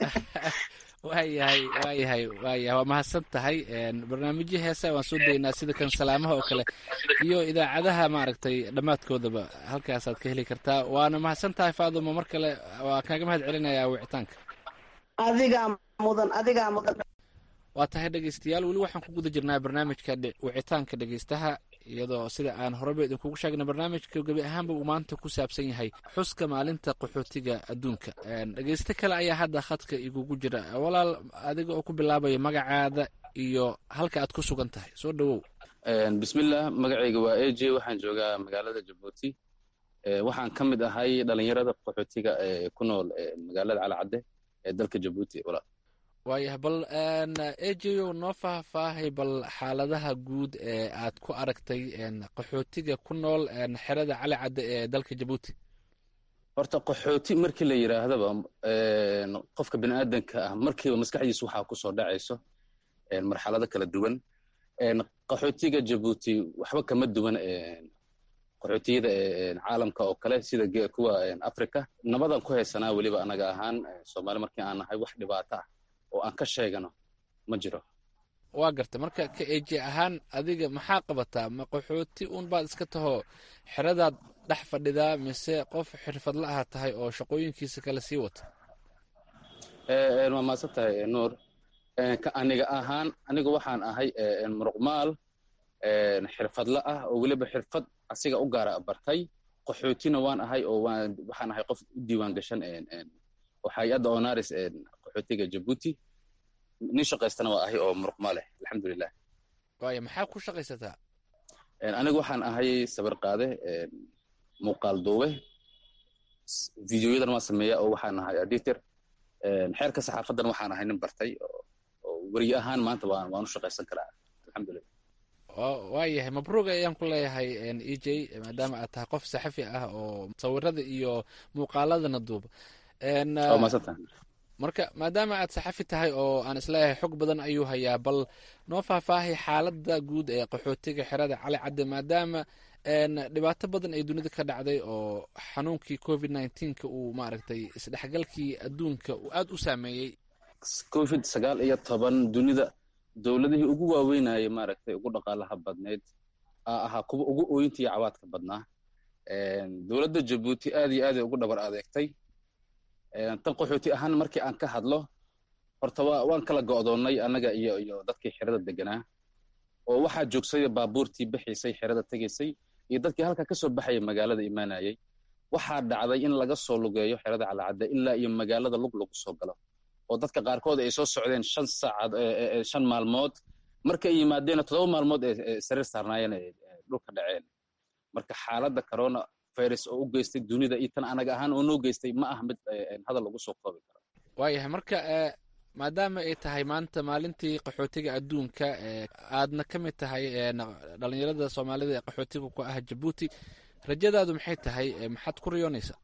waayahay waayahay waayahay waa mahadsan tahay barnaamijyo heesa waan soo daynaa sida kan salaamaha oo kale iyo idaacadaha maaragtay dhammaadkoodaba halkaasaad ka heli kartaa waana mahadsan tahay faaduma mar kale waa kaaga mahad celinayaa wicitaanka adigaa mudan adigaa mudan waa tahay dhegeystayaal weli waxaan ku guda jirnaa barnaamijka wicitaanka dhegeystaha iyadoo sida aan horeba idinkugu sheegna barnaamijka gebi ahaanba uu maanta ku saabsan yahay xuska maalinta qaxootiga adduunka dhegeysto kale ayaa hadda khadka igugu jira walaal adiga oo ku bilaabaya magacaada iyo halka aad ku sugan tahay soo dhowow bismillah magacayga waa a j waxaan joogaa magaalada jabuuti waxaan ka mid ahay dhalinyarada qaxootiga ee ku nool magaalada calacadde ee dalka jabuuti walaal waayahay bal ejeyo noo faahfaahay bal xaaladaha guud ee aad ku aragtay qaxootiga ku nool xerada cali cadde ee dalka jabuuti horta qaxooti markii la yidhaahdaba qofka bini aadanka ah markiiba maskaxdiisa waxaa kusoo dhacayso marxalado kala duwan qaxootiga jabuuti waxba kama duwan qaxootiyada caalamka oo kale sida kuwa africa nabadan ku haysanaa weliba anaga ahaan soomaali markii aan nahay wax dhibaato ah oo aan ka sheegano ma jiro waa garta marka ka eji ahaan adiga maxaa qabataa ma qaxooti un baad iska taho xeradaad dhex fadhidaa mise qof xirfadla aha tahay oo shaqooyinkiisa kale sii wata waa maadsan tahay nuur aniga ahaan aniga waxaan ahay muruqmaal xirfadla ah oo weliba xirfad asiga u gaara bartay qaxootina waan ahay oo waxaan ahay qof u diiwaan gashan oo hay-adda onaris qaxootiga jabuuti nin shaqaystana waa ahay oo muruqmaa leh alxamdulilah waaya maxaa ku shaqaysataa anigu waxaan ahay sawir qaade muuqaal duube videoyadan waan sameeya oo waxaan ahay editor xeerka saxaafadan waxaan ahay nin bartay oo weriye ahaan maanta waan waan u shaqaysan karaa alxamdulilah waayahay mabruuq ayaan ku leeyahay e j maadaama aad tahay qof saxafi ah oo sawirada iyo muuqaaladana duuba marka maadaama aad saxafi tahay oo aan isleeyahay xog badan ayuu hayaa bal noo faahfaahay xaaladda guud ee qaxootiga xerada cali cadde maadaama dhibaato badan ay dunida ka dhacday oo xanuunkii covid nneteen-ka uu maaragtay isdhexgalkii adduunka uu aada u saameeyey covid sagaal iyo toban dunida dowladihii ugu waaweynayay maaragtay ugu dhaqaalaha badneyd aa ahaa kuwa ugu ooyinta iyo cawaadka badnaa dowladda jabuuti aad iyo aaday ugu dhabar adeegtay tan qaxooti ahaan markii aan ka hadlo horta waa waan kala go'doonnay annaga iyo iyo dadkii xerada deganaa oo waxaa joogsay baabuurtii bixiysay xerada tegaysay iyo dadkii halka ka soo baxaya magaalada imaanayay waxaa dhacday in laga soo lugeeyo xerada calacadde ilaa iyo magaalada lug lagu soo galo oo dadka qaarkood ay soo socdeen shan saacad shan maalmood markay yimaadeenna toddoba maalmood ee sariir saarnaayeen ee dhulka dhaceen marka xaaladda corona virus oo u geystay dunida iyo tan anaga ahaan oo noo geystay ma ah mid hadal lagu soo koobi karo waayahay marka maadaama ay tahay maanta maalintii qaxootiga adduunka aadna ka mid tahay dhalinyarada soomaalida ee qaxootiga ku ah jabuuti rajadaadu maxay tahay maxaad ku riyoonaysaa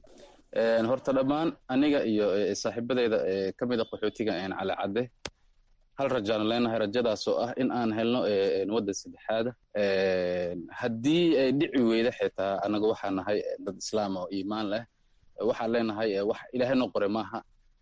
horta dhammaan aniga iyo saaxiibadeyda ka mid a qaxootiga calacadde hal rajaanu leenahay rajadaasoo ah in aan helno waddan saddexaada haddii ay dhici weyda xitaa annaga waxaa nahay dad islaam oo iimaan leh waxaan leenahay wax ilaahay noo qore maaha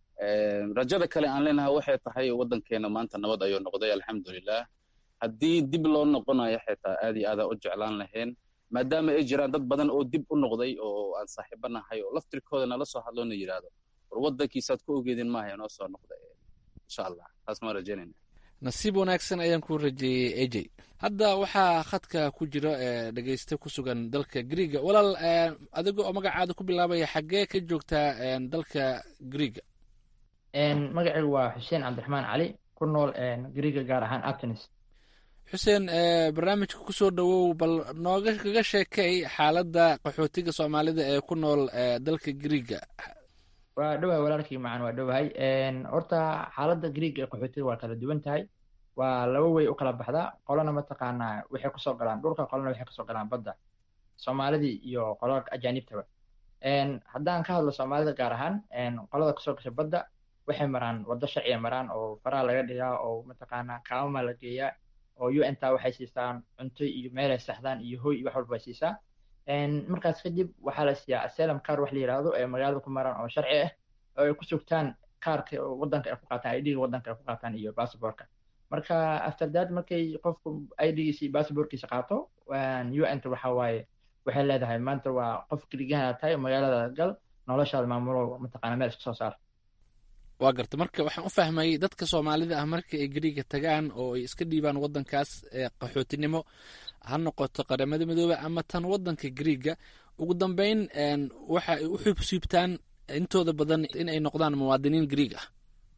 rajada kale aan leenahay waxay tahay waddankeena maanta nabad ayuu noqday alxamdulilah haddii dib loo noqonayo xitaa aad iyo aadaan u jeclaan lahayn maadaama ay jiraan dad badan oo dib u noqday oo aan saaxiibo nahay oo laftirkooda nala soo hadloona yidhaahdo war waddankiisaad ku ogeedin maaha inoo soo noqda insha allah taas maan rajaynayna nasiib wanaagsan ayaan ku rajeeyey ej hadda waxaa khadka ku jira dhegeyste ku sugan dalka griiga walaal adiga oo magacaada ku bilaabaya xaggee ka joogtaa dalka griiga magacaygu waa xuseen cabdiraxmaan cali ku nool griiga gaar ahaan atenis xuseen barnaamijka kusoo dhowow bal nooga kaga sheekay xaaladda qaxootiga soomaalida ee ku nool dalka griiga waa dhowahay walaalkii macan waa dhowahay horta xaaladda griiga ee qaxootiga waa kala duwan tahay waa laba wey u kala baxdaa qolana mataqaanaa waxay kusoo galaan dhulka qolana waxay kasoo galaan badda soomaalidii iyo qolada ajaanibtaba haddaan ka hadlo soomaalida gaar ahaan qolada kasoo gasha badda waxay maraan waddo sharciya maraan oo faraha laga dhigaa oo mataqaanaa kaamama la geeyaa oo u n ta waxay siisaan cunto iyo meelay saxdaan iyo hoy iyo wax walba ay siisaa markaas kadib waxaa la siiyaa asalam car wax la yidhaahdo ee magaalada ku maraan oo sharci ah oo ay ku sugtaan kaarka waddanka ay ku qaataan idga waddanka ay ku qaataan iyo basaborka marka after that markay qofku idgiisa iyo basaborkiisa qaato u n ta waxa waaye waxay leedahay maanta waa qof keligaana tahay magaalada gal noloshaada maamulo mataqaana meel iska soo saar waa garta marka waxaan u fahmayay dadka soomaalida ah marka ay griiga tagaan oo ay iska dhiibaan waddankaas qaxootinimo ha noqoto qaramada midoobe ama tan waddanka griiga ugu dambeyn waxa ay u xubsiibtaan intooda badan in ay noqdaan muwaadiniin griig ah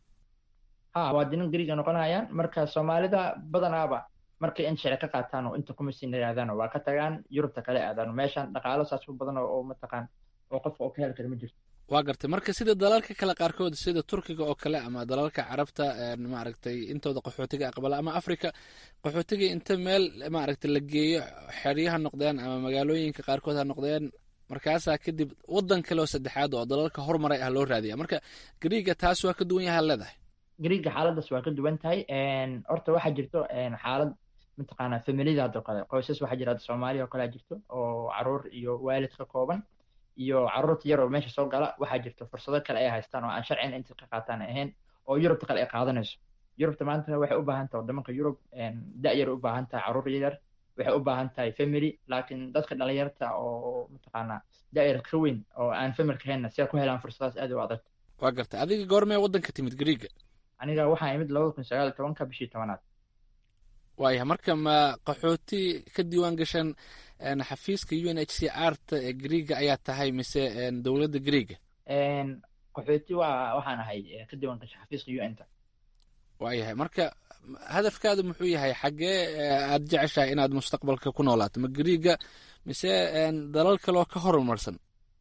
ha muwaadiniin griiga noqonayaan marka soomaalida badanaaba markay in sharci ka qaataan oo inta kuma siin yidhahdaan waa ka tagaan yurubta kale aadaan meeshan dhaqaalo saas u badan oo mataqaan oo qofka oo ka heli kara ma jirto waa gartay marka sida dalalka kale qaarkood sida turkiga oo kale ama dalalka carabta maaragtay intooda qaxootiga aqbala ama africa qaxootiga inta meel maaragtay la geeyo xeryaha noqdeen ama magaalooyinka qaarkood ha noqdeen markaasaa kadib waddan kale oo saddexaad oo dalalka hormaray ah loo raadiya marka griiga taas waa ka duwan yaha leedahay griiga xaaladaas waa ka duwan tahay horta waxaa jirto xaalad mataqaanaa familiyada hadoo kale qoysas waxaa jira soomaaliya oo kale jirto oo caruur iyo waalid ka kooban iyo caruurta yar oo meesha soo gala waxaa jirta fursado kale ay haystaan oo aan sharcina inta ka qaataan ahayn oo yurubta kale ay qaadanayso yurubta maanta waxay u baahan tahay waddamanka yurub da-yar u baahan tahay caruur yar waxay u baahan tahay family laakiin dadka dhalinyarta oo mataqaanaa da-yar ka weyn oo aan familka haynna si ay ku helaan fursadaas aad u adag waa garta adiga goormee waddanka timid griiga aniga waxaan imid labada kun sagaal tobanka bishii tobanaad waaya marka ma qaxooti ka diiwaan gashan xafiiska u n h c r ta ee griiga ayaa tahay mise dowladda griiga qaxooti waa waxaan ahay ka diiwaan gasha xafiiska u n ta waayahay marka hadafkaadu muxuu yahay xaggee aad jeceshahay inaad mustaqbalka ku noolaato ma griiga mise dalal kaloo ka horumarsan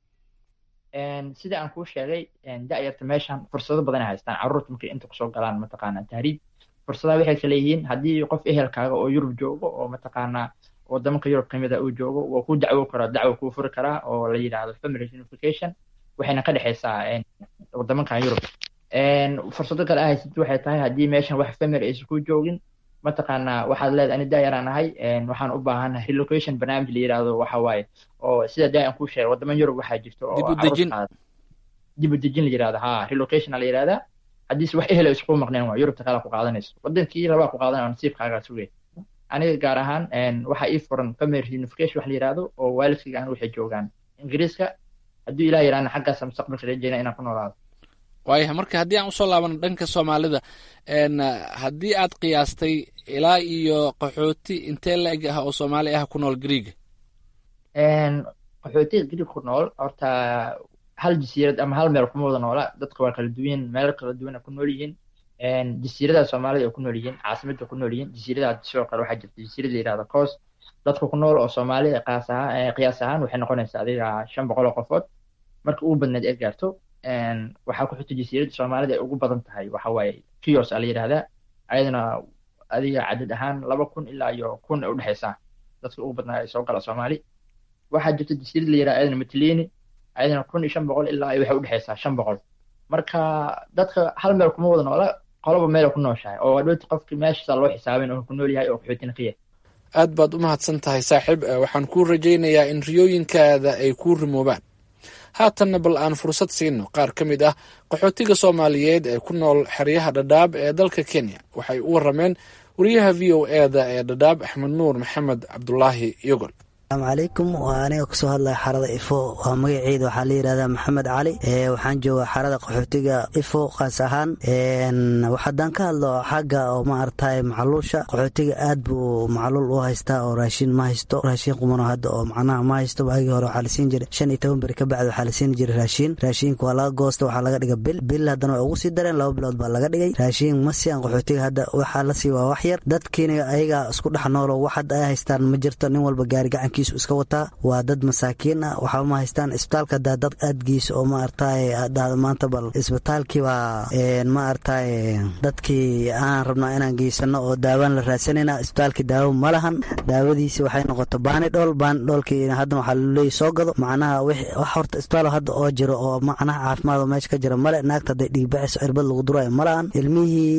sida aan kuu sheegay da'yarta meeshan fursado badan ay haystaan carruurta markay inta kusoo galaan mataqaanaa tahriib fursadaha waxay kala yihiin haddii qof ehelkaaga oo yurub joogo oo mataqaanaa wadamanka yurub kamid a uu joogo waa ku dacwo karaa dacwo kuu furi karaa oo la yidhaahdo family unification waxayna ka dhexaysaa wadamankan yurub fursado kale ahaysid waxay tahay haddii meeshan wax family aysan ku joogin mataqaanaa waxaad leedahay ani daayaraan ahay waxaan u baahanahay relocation barnaamij la yidhaahdo waxa waaye oo sida daayan kuu sheegay wadaman yurub waxaa jirto oo dib u dejin la yidhahdo ha relocation la yidhahdaa haddiise wax ehel isku maqneen waa yurubta kale ku qaadanayso wadankii rabaa ku qaadanaya nasiibkaagaa sugay aniga gaar ahaan waxaa ii furan family reunification wax la yidhahdo oo waalidkayga aan waxay joogaan ingiriiska hadduu ilaah yidhahna xaggaasa mustaqbalka rajeyna inaan ku noolaado waayahay marka haddii aan usoo laabano dhanka soomaalida haddii aad qiyaastay ilaa iyo qaxooti intee la-eg ah oo soomaali ah ku nool griiga qaxootiga griig ku nool horta hal jasiirad ama hal meel kuma wada noola dadka waa kala duwan meel kala duwan ku nool yihiin jasiiradaha soomaalida ay ku nool yihiin caasimada ku nool yihiin jasiiradaha sidoo kale waxaa jirta jasiirada yidhahda coast dadka ku nool oo soomaalida qaas ahaan qiyaas ahaan waxay noqonaysaa adiga shan boqol oo qofood marka ugu badneed ee gaarto waxaa ku xigta jasiirada soomaalida ay ugu badan tahay waxa waaye kios a la yidhahdaa ayadana adiga cadad ahaan laba kun ilaa iyo kun ay udhexaysaa dadka ugu badnaa ay soo gala soomaali waxaa jirta jasiirad la yidhahda ayadana matlini ayadana kun iyo shan boqol ilaa waxay udhexaysaa shan boqol marka dadka hal meel kuma wada noola qoloba meel ku nooshahay oo adhooti qofki meeshaasa loo xisaabin oo ku nool yahay oo qaxootina ka yahay aad baad u mahadsan tahay saaxiib waxaan kuu rajaynayaa in riyooyinkaada ay kuu rimoobaan haatanna bal aan fursad siino qaar ka mid ah qaxootiga soomaaliyeed ee ku nool xeryaha dhadhaab ee dalka kenya waxay u warameen wariyaha v o eda ee dhadhaab axmed nuur maxamed cabdulaahi yogol asalaamu calaykum waa aniga kasoo hadlaya xarada ifo waa magaceeda waxaa la yidhahdaa maxamed cali waxaan joogaa xarada qaxootiga ifo qaas ahaan haddaan ka hadlo xagga oo maaragtay macluusha qaxootiga aad buu macluul u haystaa oo raashin ma haysto raashin qumano hadda oo macnaha ma haysto waagii hore waxaa la siin jiray shan iyo toban beri ka bacdi waxaa la siin jiray raashin raashinka waa laga goosta waxaa laga dhiga bil bil haddana waa ugu sii dareen laba bilood baa laga dhigay raashin ma siyan qaxootiga hadda waxaa la sii waa wax yar dadkiina ayaga isku dhex noolo wax hadda ay haystaan ma jirto nin walba gaari gacanki iska wataa waa dad masaakiin ah waxaa ma haystaan isbitaalka hadaa dad aadgiisa oo maaragtay dhahda maanta bal isbitaalkii baa maaragtay dadkii aan rabnaa inaan geysano oo daawaan la raadsanayna isbitaalkii daawo ma lahan daawadiisi waxay noqoto baanidhool baanidhoolkii haddana waxaa laleeyahy soo gado macnaha wax horta isbitaal hadda oo jiro oo macnaha caafimaad oo meesha ka jira male naagta hadday dhiigbaxayso cirbad lagu durayo ma lahan ilmihii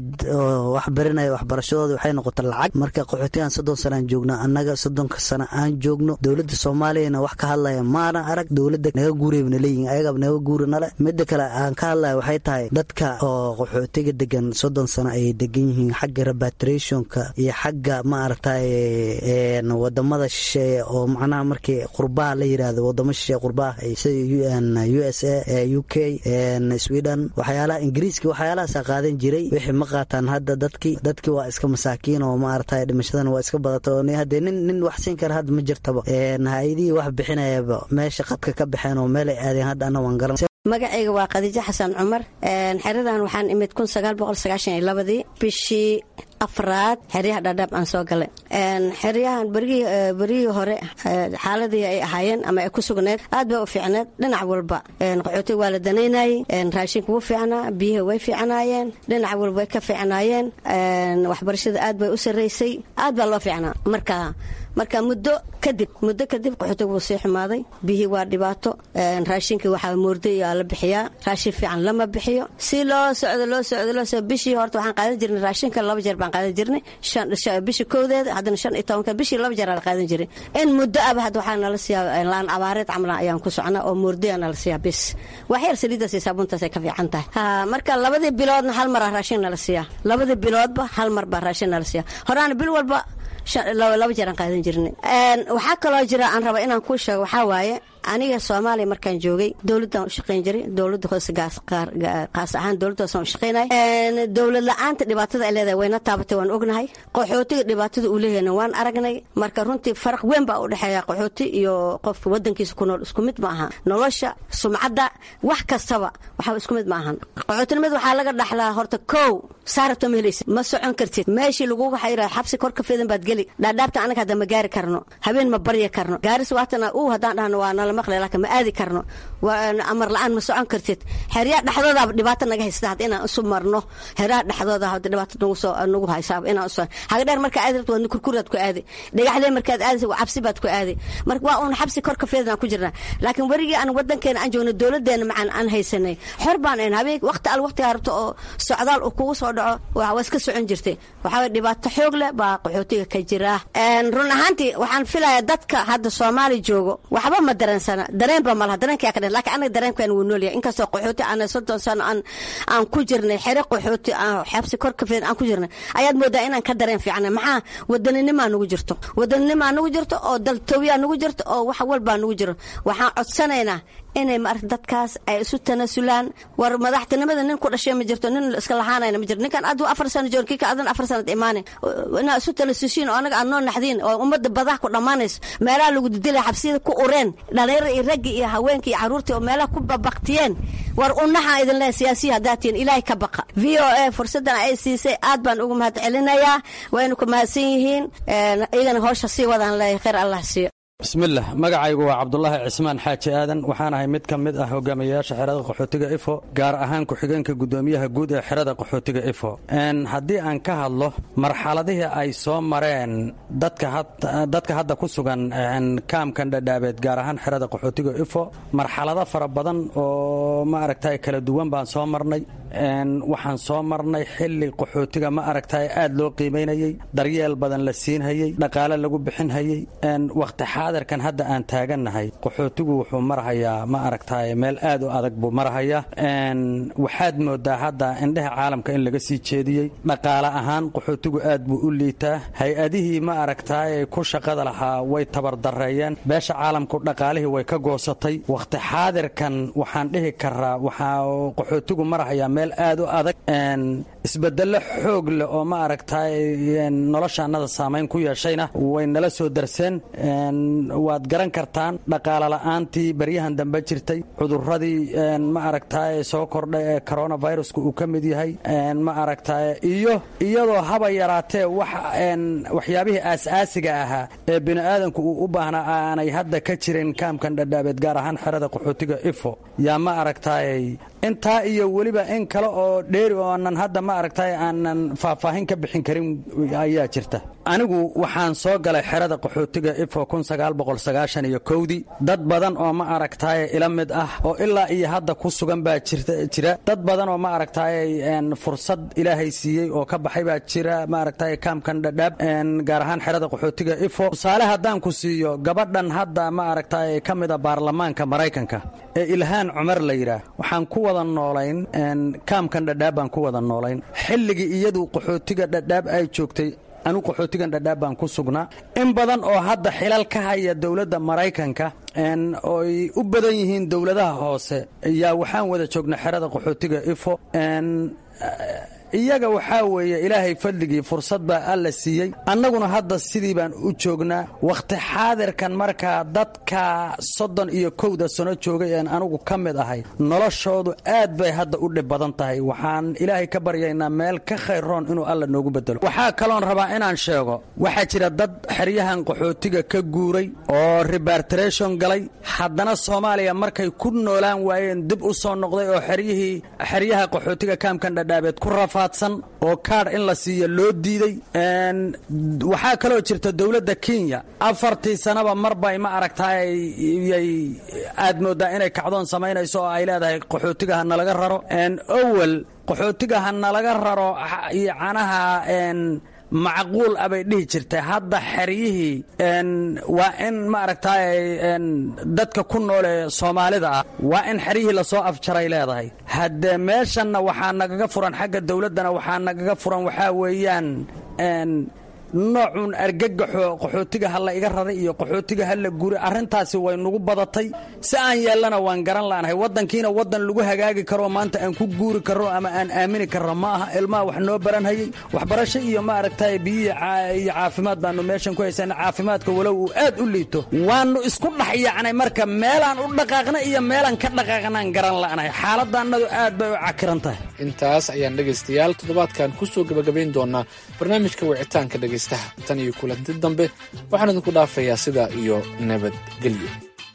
oo wax barinaya waxbarashadoodii waxay noqota lacag marka qaxootigan soddon sanaan joognaa annaga soddonka sana aan joogno dowladda soomaaliyana wax ka hadlaya maana arag dowladda naga guurayna leeyihin ayagaba naga guuri nale mida kale aan ka hadlaya waxay tahay dadka oo qaxootiga degan soddon sano ayay degan yihiin xagga repatriationka iyo xagga maaragtay wadamada shisheeye oo macnaha markii qurbaha la yidhaahdo wadamo shisheeye qurbaha sida u s a u k sweden waxyaalaha ingiriiska waxyaalahaasa qaadan jiray wixii ma qaataan hadda dadkii dadkii waa iska masaakiin oo maaragtay dhimashadana waa iska badata oo hadee nin nin wax siin kara hadda ma jirtaba hay-adihii wax bixinayaba meesha qadka ka baxeen oo meelay aadeen hadda anna waan garan magacayga waa khadiijo xasan cumar xeradan waxaan imid kun sagaal boqol sagaashan iyo labadii bishii afraad xeryaha dhadhaab aan soo galay xeryahan berigii hore xaaladii ay ahaayeen ama ay ku sugneed aad bay u fiicneed dhinac walba qaxootiga waa la danaynayey raashinka wuu fiicnaa biyaha way fiicnaayeen dhinac walba way ka fiicnaayeen waxbarashada aad bay u sarraysay aad baa loo fiicnaa marka marka muddo kadib muddo kadib qaxootiga wuu sii xumaaday biyihii waa dhibaato raashinkii waxaa moorday la bixiyaa raashin fiican lama bixiyo si loo socdo loo socdo loo socdo bishii horta waxaan qaadan jirnay raashinka laba jeer baan qaadan jirnay bishii kowdeeda haddana shan iyo tobanka bishii laba jeer la qaadan jiray in muddo aba hadda waxaa nala siiyaa laan abaareed camla ayaan ku socnaa oo moorday nala siiyaa bis wax yar saliidaas iyo saabuuntaas ay ka fiican tahay ha marka labadii biloodna hal mar ah raashin nala siiyaa labadii biloodba hal mar baa raashin nala siiyaa horaana bil walba laba jeer aan qaadan jirnay waxaa kaloo jira aan raba inaan kuu sheego waxaa waaye aniga soomaaliya markaan joogay dowladdan u shaqayn jiray dowladda hoose qaas ahaan dowladda hoose aan u shaqaynay dowlad la-aanta dhibaatada ay leedahay wayna taabatay waan ognahay qaxootiga dhibaatada uu leeyahayna waan aragnay marka runtii faraq weyn baa u dhexeeya qaxooti iyo qofka wadankiisa ku nool isku mid ma aha nolosha sumcadda wax kastaba waxaa isku mid ma ahan qaxootinimada waxaa laga dhaxlaa horta kow saarabta ma helaysid ma socon kartid meeshii laguga xayira xabsi kor ka fidan baad geli dhaadhaabta anaga hadda ma gaari karno habeen ma barya karno gaaris waatana uu haddaan dhahno waa nala maqlay laakiin ma aadi karno amar la-aan ma socon kartid xeryaha dhexdoodaaba dhibaato naga haysta hadda inaan isu marno xeryaha dhexdooda hadda dhibaato nagu soo nagu haysaaba inaan isu hagadheer markaa aadi rabto waadna kurkuraad ku aadi dhagaxlee markaad aadaysa waa cabsi baad ku aadi marka waa uun xabsi kor ka fidan aan ku jirnaa laakiin werigii aan wadankeena aan joogno dowladeena macaan aan haysanay xor baan ayn habeen waqti al waqtigaa rabto oo socdaal uu kugu soo dhaco waa iska socon jirtay waxaa dhibaato xoog leh baa qaxootiga ka jira run ahaantii waxaan filayaa dadka hadda soomaali joogo waxba ma dareensana dareenba malaha dareenkaa ka dhen lakiin anaga dareenkan wuu noolyahay inkastoo qaxooti aan soddon sano aan aan ku jirnay xere qaxooti xabsi kor ka fidan aan ku jirnay ayaad moodaa inaan ka dareen fiicnay maxaa wadaninimaa nugu jirto wadaninimaa nugu jirto oo daltooyaa nugu jirto oo wax walbaa nugu jiro waxaan codsanaynaa inay maarata dadkaas ay isu tanasulaan war madaxtinimada nin ku dhashay ma jirto nin iska lahaanayna ma jirto ninkan aduu afar sano joor kika adan afar sanad imaane inaa isu tanasushiin oo anaga aad noo naxdiin oo ummadda badah ku dhammaanayso meelaha lagu didilaya xabsiyada ku ureen dhalinyarada iyo raggi iyo haweenkii iyo carruurtii oo meelaha ku babaktiyeen war unaxaa idin leehay siyaasiya haddaad tihiin ilaahay ka baqa v o a fursaddan ay siisay aad baan ugu mahad celinayaa waynu ku mahadsan yihiin iyagana howsha sii wadaan leeyahay khayr allah siiyo bismillaah magacaygu waa cabdulaahi cismaan xaaji aadan waxaan ahay mid ka mid ah hogaamiyayaasha xerada qaxootiga ifo gaar ahaan ku-xigeenka guddoomiyaha guud ee xerada qaxootiga ifo haddii aan ka hadlo marxaladihii ay soo mareen dadka hadda ku sugan kaamkan dhadhaabeed gaar ahaan xerada qaxootiga ifo marxalado fara badan oo ma aragtay kala duwan baan soo marnay waxaan soo marnay xilli qaxootiga ma aragtay aad loo qiimaynayey daryeel badan la siinhayey dhaqaale lagu bixinhayey waqti xaadirkan hadda aan taagannahay qaxootigu wuxuu marahayaa ma aragtay meel aad u adag buu marahayaa waxaad moodaa hadda indhaha caalamka in laga sii jeediyey dhaqaale ahaan qaxootigu aad buu u liitaa hay-adihii ma aragtay ku shaqada lahaa way tabardareeyeen beesha caalamku dhaqaalihii way ka goosatay waqti xaadirkan waxaan dhihi karaa waxaa qaxootigu marahayaa meel aad u adag isbedelo xoog leh oo ma aragtay noloshaannada saamayn ku yeeshayna way nala soo darseen waad garan kartaan dhaqaale la'aantii baryahan dambe jirtay cuduradii ma aragtay soo kordhay ee coronaviruska uu ka mid yahay ma aragtay iyo iyadoo haba yaraatee waxyaabihii aas-aasiga ahaa ee bini'aadanku uu u baahnaa aanay hadda ka jirin kaamkan dhadhaabeed gaar ahaan xerada qaxootiga ifo yaa ma aragtay intaa iyo weliba in kale oo dheeri oonan hadda ma aragtay aanan faahfaahin ka bixin karin ayaa jirta anigu waxaan soo galay xerada qaxootiga ifo iyo kowdii dad badan oo ma aragtay ila mid ah oo ilaa iyo hadda ku sugan baa jira dad badan oo ma aragtay fursad ilaahay siiyey oo ka baxay baa jira ma aragtay kaamkan dhadhaab gaar ahaan xerada qaxootiga ifo tusaale haddaan ku siiyo gabadhan hadda ma aragtay ka mida baarlamaanka maraykanka ee ilhaan cumar la yidhaah waxaan ku wada noolayn kaamkan dhadhaab baan ku wada noolayn xilligii iyadu qaxootiga dhadhaab ay joogtay anu qaxootigan dhadhaab baan ku sugnaa in badan oo hadda xilal ka haya dowladda maraykanka oy u badan yihiin dowladaha hoose yaa waxaan wada joognay xerada qaxootiga ifo iyaga waxaa weeye ilaahay fadligii fursad baa alla siiyey annaguna hadda sidii baan u joognaa wakhti xaadirkan markaa dadka soddon iyo kowda sano joogay een anugu ka mid ahay noloshoodu aad bay hadda u dhib badan tahay waxaan ilaahay ka baryaynaa meel ka khayroon inuu alla noogu bedelo waxaa kaloon rabaa inaan sheego waxaa jira dad xeryahan qaxootiga ka guuray oo rebartration galay haddana soomaaliya markay ku noolaan waayeen dib u soo noqday oo xeryihii xeryaha qaxootiga kaamkan dhadhaabeed ku rafa oo kaadh in la siiyo loo diiday waxaa kaloo jirta dowladda kenya afartii sanaba marbay ma aragtay yay aad moodaa inay kacdoon samaynayso oo ay leedahay qaxootiga ha nalaga raro owel qaxootiga ha nalaga raro canaha macquul abay dhihi jirtay hadda xeryihii waa in ma aragtay dadka ku nool ee soomaalida ah waa in xeryihii lasoo afjaray leedahay haddee meeshanna waxaa nagaga furan xagga dowladdana waxaa nagaga furan waxaa weeyaan noocuun argagaxo qaxootiga ha la iga raray iyo qaxootiga ha la guri arrintaasi way nagu badatay si aan yeellana waan garan la'nahay waddankiina waddan lagu hagaagi karo maanta aan ku guuri karro ama aan aamini karro ma aha ilmaha wax noo baranhayey waxbarasho iyo maaragtay biyihi iyo caafimaad baanu meeshan ku haysana caafimaadka walow uu aad u liito waannu isku dhex yacnay marka meelaan u dhaqaaqna iyo meelaan ka dhaqaaqnaan garan la'nahay xaaladdaannadu aad bay u cakiran tahay intaas ayaan dhegaystayaal toddobaadkan ku soo gebagabayn doonaa barnaamijka wicitaanka dhegaystaha tan iyo kulanti dambe waxaan idinku dhaafayaa sidaa iyo nabadgelyo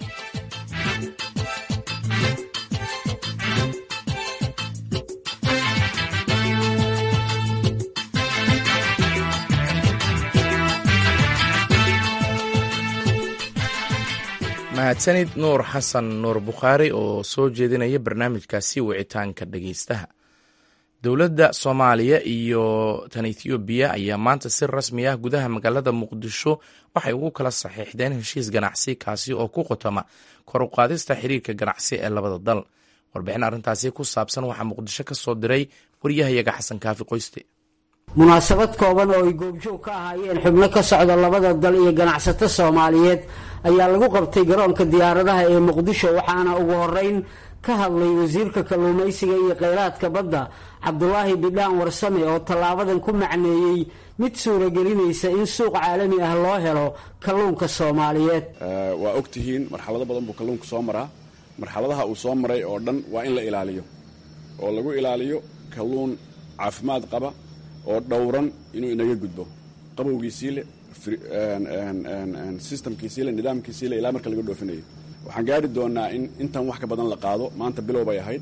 mahadsanid nuur xasan nuur bukhaari oo soo jeedinaya barnaamijkaasi wicitaanka dhegaystaha dowladda soomaaliya iyo tan ethoobiya ayaa maanta si rasmi ah gudaha magaalada muqdisho waxay ugu kala saxiixdeen heshiis ganacsi kaasi oo ku qotoma kor u qaadista xiriirka ganacsi ee labada dal warbixin arrintaasi ku saabsan waxaa muqdisho ka soo diray waryahayaga xasan kaafi qoyste munaasabad kooban oo ay goobjoog ka ahaayeen xubno ka socda labada dal iyo ganacsato soomaaliyeed ayaa lagu qabtay garoonka diyaaradaha ee muqdisho waxaana ugu horeyn ka hadlay wasiirka kalluumaysiga iyo kheyraadka badda cabdulaahi bidhaan warsame oo tallaabadan ku macneeyey mid suuragelinaysa in suuq caalami ah loo helo kalluunka soomaaliyeed waa og tihiin marxalado badan buu kalluunka soo maraa marxaladaha uu soo maray oo dhan waa in la ilaaliyo oo lagu ilaaliyo kalluun caafimaad qaba oo dhowran inuu inaga gudbo qabowgiisiile sistamkiisiile nidaamkiisiile ilaa marka laga dhoofinayo waxaan gaari doonaa in intan wax ka badan la qaado maanta bilow bay ahayd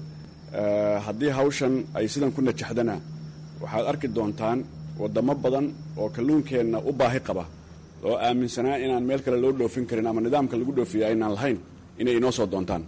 haddii hawshan ay sidan ku najaxdana waxaad arki doontaan waddamo badan oo kalluunkeenna u baahi qaba oo aaminsanaa inaan meel kale loo dhoofin karin ama nidaamka lagu dhoofiyo aynaan lahayn inay inoo soo doontaan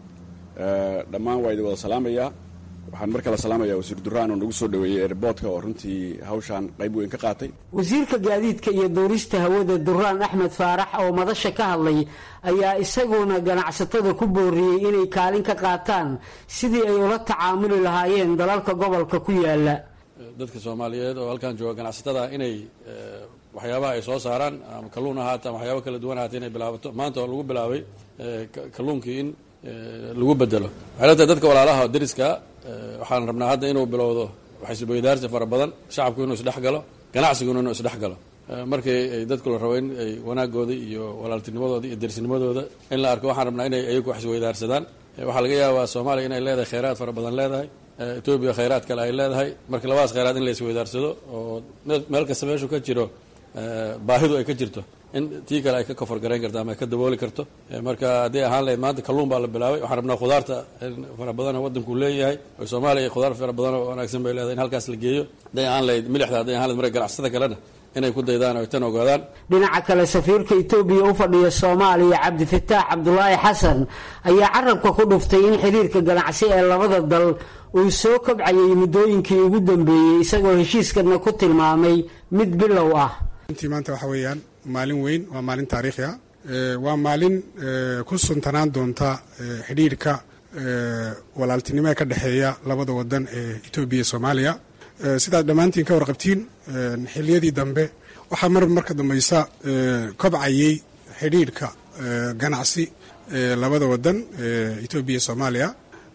dhammaan waa idin wada salaamayaa waxaan mar kale salaamayaa wasiir duraan oo nagu soo dhoweeyey erbootka oo runtii hawshaan qayb weyn ka qaatay wasiirka gaadiidka iyo duurista hawada duraan axmed faarax oo madasha ka hadlay ayaa isaguna ganacsatada ku booriyey inay kaalin ka qaataan sidii ay ula tacaamuli lahaayeen dalalka gobolka ku yaala dadka soomaaliyeed oo halkan jooga ganacsatada inay waxyaabaha ay soo saaraan ama kalluun ahaata ama waxyaaba kala duwan ahaata inay bilaabato maanta oo lagu bilaabay kalluunkii in lagu bedelo waxay la tahay dadka walaalaha oo deriska waxaan rabnaa hadda inuu bilowdo waxaysuboydaarsi fara badan shacabku inuu isdhex galo ganacsiguna inuu isdhex galo markii ay dadku la rabo in ay wanaagooda iyo walaaltinimadooda iyo derisnimadooda in la arko waxaan rabnaa inay ayagu wax isweydaarsadaan waxaa laga yaabaa soomaaliya inay leedahay kheyraad fara badan leedahay etoobiya kheyraad kale ay leedahay marka labadaas kheyraad in la isweydaarsado oo meel kasta meeshu ka jiro baahidu ay ka jirto in tii kale ay ka kofar garayn karto ama ay ka dabooli karto marka hadday ahaan lahayd maanta kalluun baa la bilaabay waxaan rabnaa khudaarta fara badanoo waddanku leeyahay oo soomaaliya khudaar fara badan oo wanaagsan bay leedahay in halkaas la geeyo hadday ahaan lahayd milixda hadday ahaan lahayd marka ganacsatada kalena inay ku daydaan oo tan ogaadaan dhinaca kale safiirka etoobiya u fadhiya soomaaliya cabdifataax cabdulaahi xasan ayaa carabka ku dhuftay in xiriirka ganacsi ee labada dal uu soo kobcayay muddooyinkii ugu dambeeyey isagoo heshiiskana ku tilmaamay mid bilow ah runtii maanta waxa weeyaan maalin weyn waa maalin taariikhi ah waa maalin ku suntanaan doonta xidhiirka walaaltinimo ee ka dhexeeya labada wadan ee etoobiya iyo soomaaliya sidaad dhammaantiin ka warqabtiin xiliyadii dambe waxaa mar marka dambaysa kobcayey xidhiirka ganacsi ee labada wadan ee etoobiya iyo soomaaliya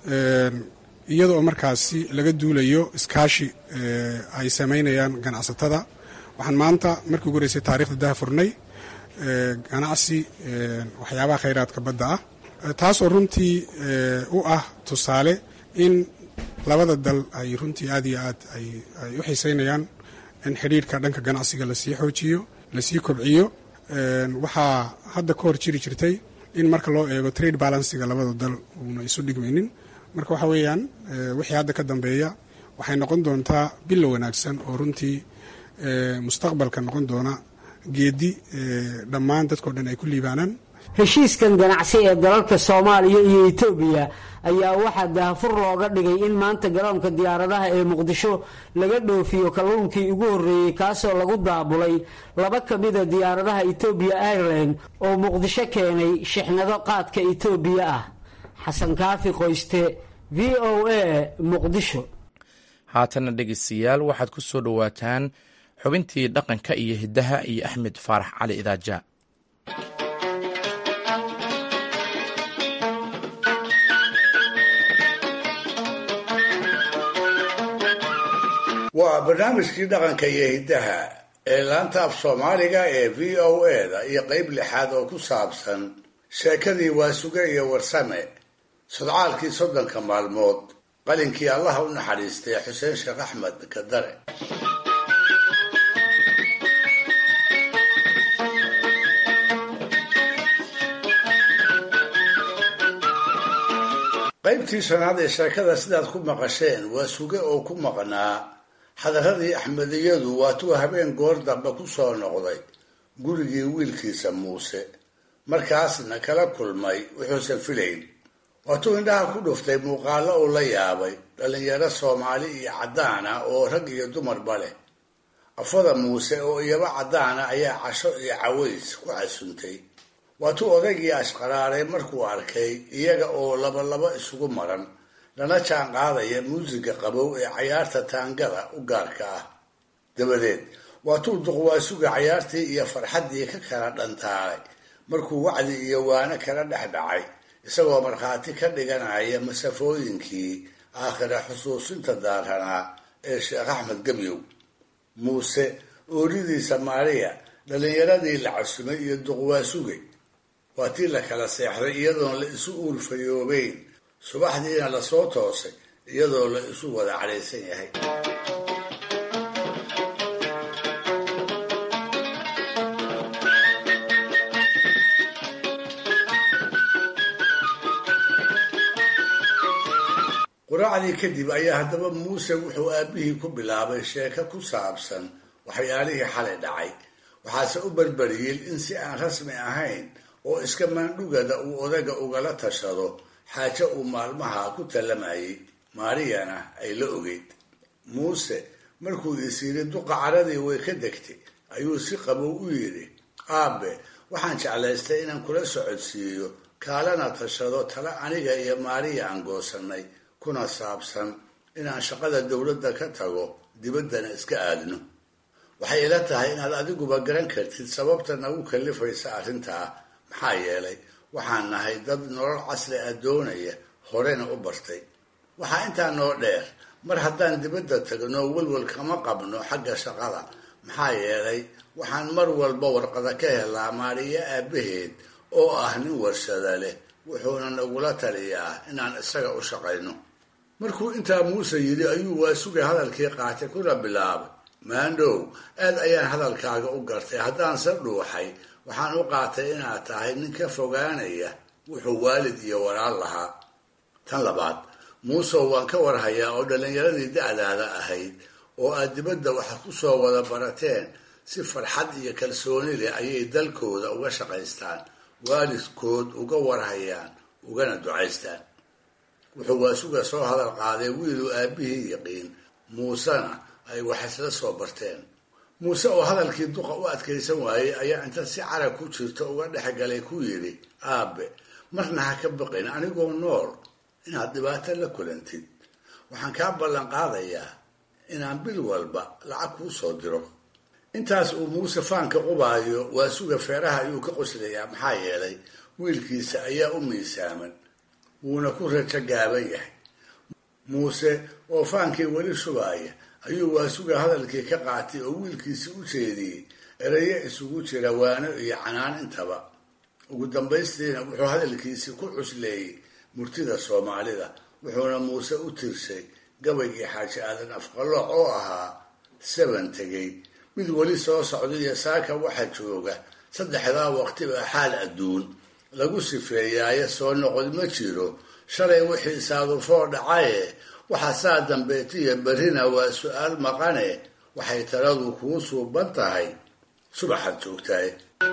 iyada oo markaasi laga duulayo iskaashi ay samaynayaan ganacsatada waxaan maanta markii ugu horeysay taarikhda daha furnay ganacsi waxyaabaha khayraadka badda ah taasoo runtii u ah tusaale in labada dal ay runtii aad iyo aad ay u xiiseynayaan in xidhiirka dhanka ganacsiga lasii xoojiyo lasii kobciyo waxaa hadda ka hor jiri jirtay in marka loo eego trade balansiga labada dal uuna isu dhigmaynin marka waxa weeyaan wixii hadda ka dambeeya waxay noqon doontaa bilo wanaagsan oo runtii mustaqbalka noqon doona geedi dhammaan dadkao dhan ay ku liibaanaan heshiiskan ganacsi ee dalalka soomaaliya iyo etoobiya ayaa waxaa daahfur looga dhigay in maanta garoonka diyaaradaha ee muqdisho laga dhoofiyo kalluunkii ugu horreeyey kaasoo lagu daabulay laba ka mida diyaaradaha etoobiya airline oo muqdisho keenay shixnado qaadka etoobiya ah xasan kaafi qoyste v o a muqdisho haatana dhegeystayaal waxaad ku soo dhowaataan xubintii dhaqanka iyo hiddaha iyo axmed faarax cali idaaja waa barnaamijkii dhaqanka iyo hiddaha ee laanta af soomaaliga ee v o eda iyo qeyb lixaad oo ku saabsan sheekadii waasuge iyo warsame sodcaalkii soddonka maalmood qalinkii allaha u naxariistay xuseen sheekh axmed kadare qaybtii shanaad ee sheekada sidaad ku maqasheen waa suge oo ku maqnaa xadaradii axmediyadu waatuu habeen goor dambe ku soo noqday gurigii wiilkiisa muuse markaasna kala kulmay wuxuusan filayn waatuu indhaha ku dhuftay muuqaallo uu la yaabay dhallinyaro soomaali iyo caddaana oo rag iyo dumarba leh afada muuse oo iyaba caddaana ayaa casho iyo caways ku casuntay waatuu odaygii ashqaraaray markuu arkay iyaga oo labalaba isugu maran lana jaan qaadaya muusiga qabow ee cayaarta taangada u gaarka ah dabadeed waatuu duqwaasuga cayaartii iyo farxaddii ka kala dhantaalay markuu wacdi iyo waano kala dhex dhacay isagoo markhaati ka dhiganaya masafooyinkii aakhira xusuusinta daaranaa ee sheekh axmed gebyow muuse ooridiisa maariya dhallinyaradii la casumay iyo duqwaasuge waa tii la kala seexday iyadoon la isu uurfayoobeyn subaxdiina lasoo toosay iyadoo la isu wada cadhaysan yahay quraacdii kadib ayaa haddaba muuse wuxuu aabbihii ku bilaabay sheeko ku saabsan waxyaalihii xalay dhacay waxaase u berberiyey in si aan rasmi ahayn oo iska maandhugada uu odaga ugala tashado xaajo uu maalmaha ku tallamayay maariyana ay la ogeyd muuse markuu is yidhi duqa caradii way ka degtay ayuu si qabow u yidhi aabe waxaan jeclaystay inaan kula socodsiiyo kaalana tashado tale aniga iyo maariya aan goosannay kuna saabsan inaan shaqada dowladda ka tago dibaddana iska aadno waxay ila tahay inaad adiguba garan kartid sababta nagu kallifaysa arrintaa maxaa yeelay waxaan nahay dad nolol casri ah doonaya horena u bartay waxaa intaa noo dheer mar haddaan dibadda tagno welwel kama qabno xagga shaqada maxaa yeelay waxaan mar walba warqada ka helaa maariyo aabbaheed oo ah nin warshada leh wuxuuna nagula taliyaa inaan isaga u shaqayno markuu intaa muuse yidhi ayuu waasuga hadalkii qaatay kuna bilaabay maandhow aad ayaan hadalkaaga u gartay haddaanse dhuuxay waxaan u qaatay inaad tahay nin ka fogaanaya wuxuu waalid iyo walaal lahaa tan labaad muusow waan ka warhayaa oo dhallinyaradii da'daada ahayd oo aad dibadda waxa ku soo wada barateen si farxad iyo kalsooni leh ayay dalkooda uga shaqaystaan waalidkood uga warhayaan ugana ducaystaan wuxuu waasuga soo hadal qaaday wiiluu aabbihii yaqiin muusena ay wax isla soo barteen muuse oo hadalkii duqa u adkaysan waayey ayaa inta si carag ku jirta uga dhexgalay ku yidhi aabe marna ha ka baqin anigoo nool inaad dhibaato la kulantid waxaan kaa ballan qaadayaa inaan bil walba lacag kuu soo diro intaas uu muuse faanka qubaayo waasuga feeraha ayuu ka qoslayaa maxaa yeelay wiilkiisa ayaa u miisaaman wuuna ku rajo gaaban yahay muuse oo faankii weli shubaaya ayuu waasuga hadalkii ka qaatay oo wiilkiisi u jeediyey erayo isugu jira waano iyo canaan intaba ugu dambaystiina wuxuu hadalkiisii ku cusleeyey murtida soomaalida wuxuuna muuse u tirshay gabaygii xaaji aadan afqalooc oo ahaa saban tegey mid weli soo socda iyo saaka waxa jooga saddexdaa waqtiba xaal adduun lagu sifeeyaaye soo noqod ma jiro shalay wixii saadufoo dhacaye waxa saa dambeetiya berrina waa su-aal maqane waxay taladu kuu suuban tahay subaxaad joogtaay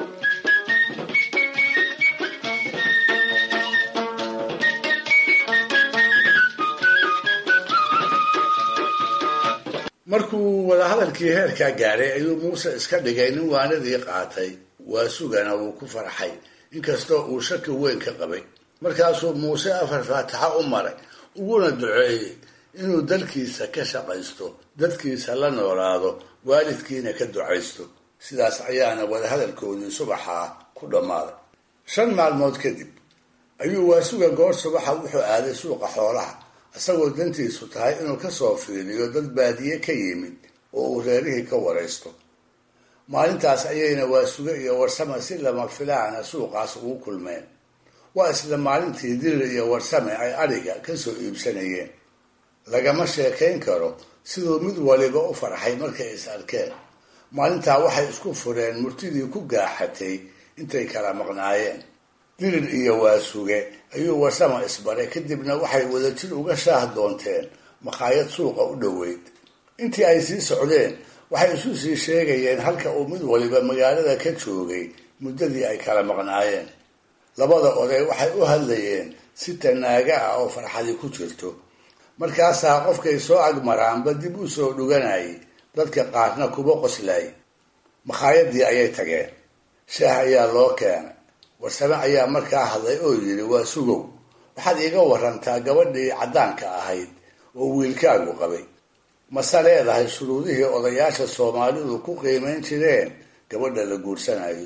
markuu wadahadalkii heerkaa gaadhay ayuu muuse iska dhigay nin waanadii qaatay waasugana wuu ku farxay inkastoo uu shaki weyn ka qabay markaasuu muuse afar faataxa u maray uguna duceeyey inuu dalkiisa ka shaqaysto dadkiisa la noolaado waalidkiina ka ducaysto sidaas ayaana wadahadalkoodii subaxaa ku dhammaaday shan maalmood kadib ayuu waasuga goor subaxa wuxuu aaday suuqa xoolaha isagoo dantiisu tahay inuu kasoo fiiriyo dad baadiye ka yimid oo uu reerihii ka waraysto maalintaas ayayna waasuge iyo warsame si lama filaana suuqaas ugu kulmeen waa isla maalintii dirir iyo warsame ay adhiga kasoo iibsanayeen lagama sheekayn karo siduu mid waliba u farxay markay is arkeen maalintaa waxay isku fureen murtidii ku gaaxatay intay kala maqnaayeen dirir iyo waasuge ayuu warsama isbaray kadibna waxay wadajir uga shaah doonteen makhaayad suuqa u dhoweyd intii ay sii socdeen waxay isu sii sheegayeen halka uu mid waliba magaalada ka joogay muddadii ay kala maqnaayeen labada oday waxay u hadlayeen si tanaaga ah oo farxadi ku jirto markaasaa qofkay soo agmaraanba dib u soo dhuganayay dadka qaarna kuba qoslay makhaayadii ayay tageen shaah ayaa loo keenay warsame ayaa markaa hadlay oo yidhi waa sugow waxaad iiga warantaa gabadhii caddaanka ahayd oo wiilkaagu qabay mase leedahay shuruudihii odayaasha soomaalidu ku qiimayn jireen gabadha la guursanayo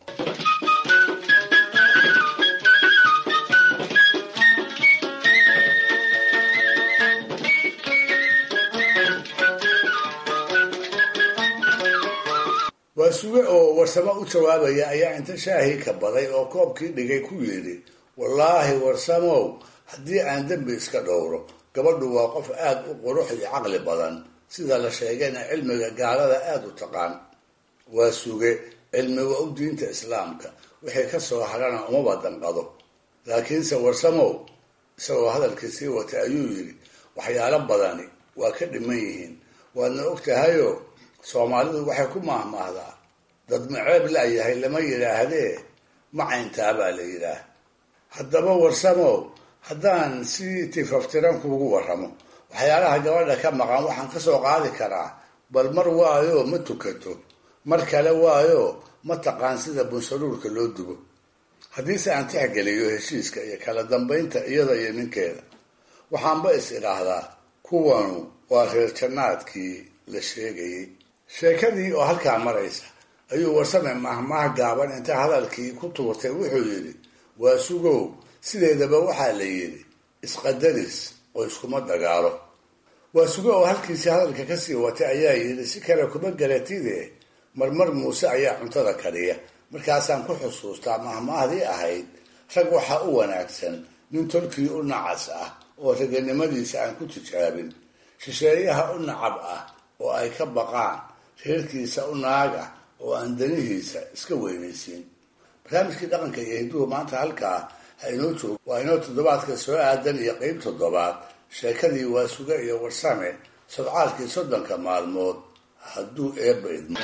waa suge oo warsamo u jawaabaya ayaa inta shaahii ka baday oo koobkii dhigay ku yidhi wallaahi warsamow haddii aan dembi iska dhowro gabadhu waa qof aada u qurux iyo caqli badan sida la sheegayna cilmiga gaalada aada u taqaan waa suge cilmiga u diinta islaamka wixii ka soo harana umaba danqado laakiinse warsamow isagoo hadalkii sii watay ayuu yidhi waxyaalo badani waa ka dhiman yihiin waadna og tahayoo soomaalidu waxay ku maahmaahdaa dad maceeb la'yahay lama yidhaahdee macayntaa baa la yidhaah haddaba warsamow haddaan si tifaftiran kuugu warramo waxyaalaha gabadha ka maqan waxaan ka soo qaadi karaa bal mar waayo ma tukato mar kale waayo ma taqaan sida bunsaruurka loo dubo haddiise aan tixgeliyo heshiiska iyo kala dambaynta iyada iyo ninkeeda waxaanba is idhaahdaa kuwanu waa reer jannaadkii la sheegayay sheekadii oo halkaa maraysa ayuu warsame mahmaah gaaban inta hadalkii ku tuurtay wuxuu yidhi waa sugow sideedaba waxaa la yidhi isqadaris oo iskuma dagaalo waa sugo oo halkiisii hadalka kasii watay ayaa yidhi si kale kuma garatide marmar muuse ayaa cuntada kariya markaasaan ku xusuustaa mahmaahdii ahayd rag waxaa u wanaagsan nin tolkii u nacas ah oo raganimadiisa aan ku tijaabin shisheeyaha u nacab ah oo ay ka baqaan reerkiisa u naag ah oo aan danihiisa iska weynaysiin barnaamijkii dhaqanka iyo hidduhu maanta halkaa ha inoo joogo waa inoo toddobaadka soo aadan iyo qeyb toddobaad sheekadii waa suge iyo warsame sodcaalkii soddonka maalmood hadduu eebba idmo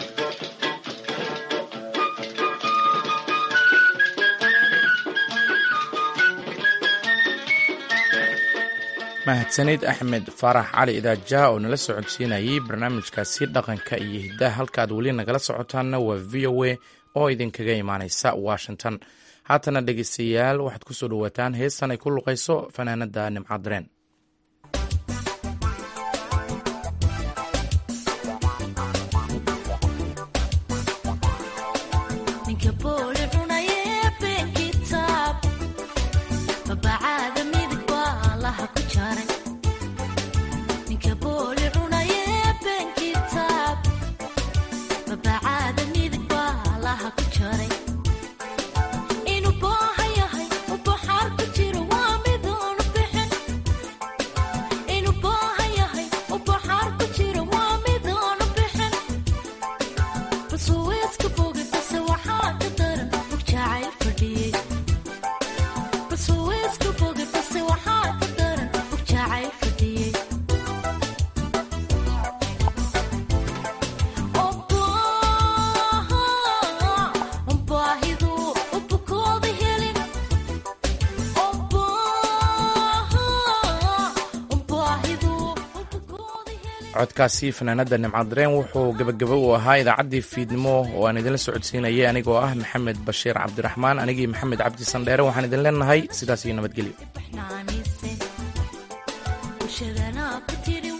mahadsanid axmed faarax cali idaajaha oo nala socodsiinayay barnaamijkaasi dhaqanka iyo hiddaha halkaad weli nagala socotaanna waa v o a oo idinkaga imaaneysa washington haatana dhegeystayaal waxaad ku soo dhowaataan heestan ay ku luqayso fanaanada nimcadareen codkaasi fanaanada nimcadareen wuxuu gebagabo u ahaa idaacaddii fiidnimo oo aan idinla socodsiinayay anigoo ah maxamed bashiir cabdiraxmaan anigii maxamed cabdi sandheere waxaan idin leenahay sidaas iyo nabadgelyo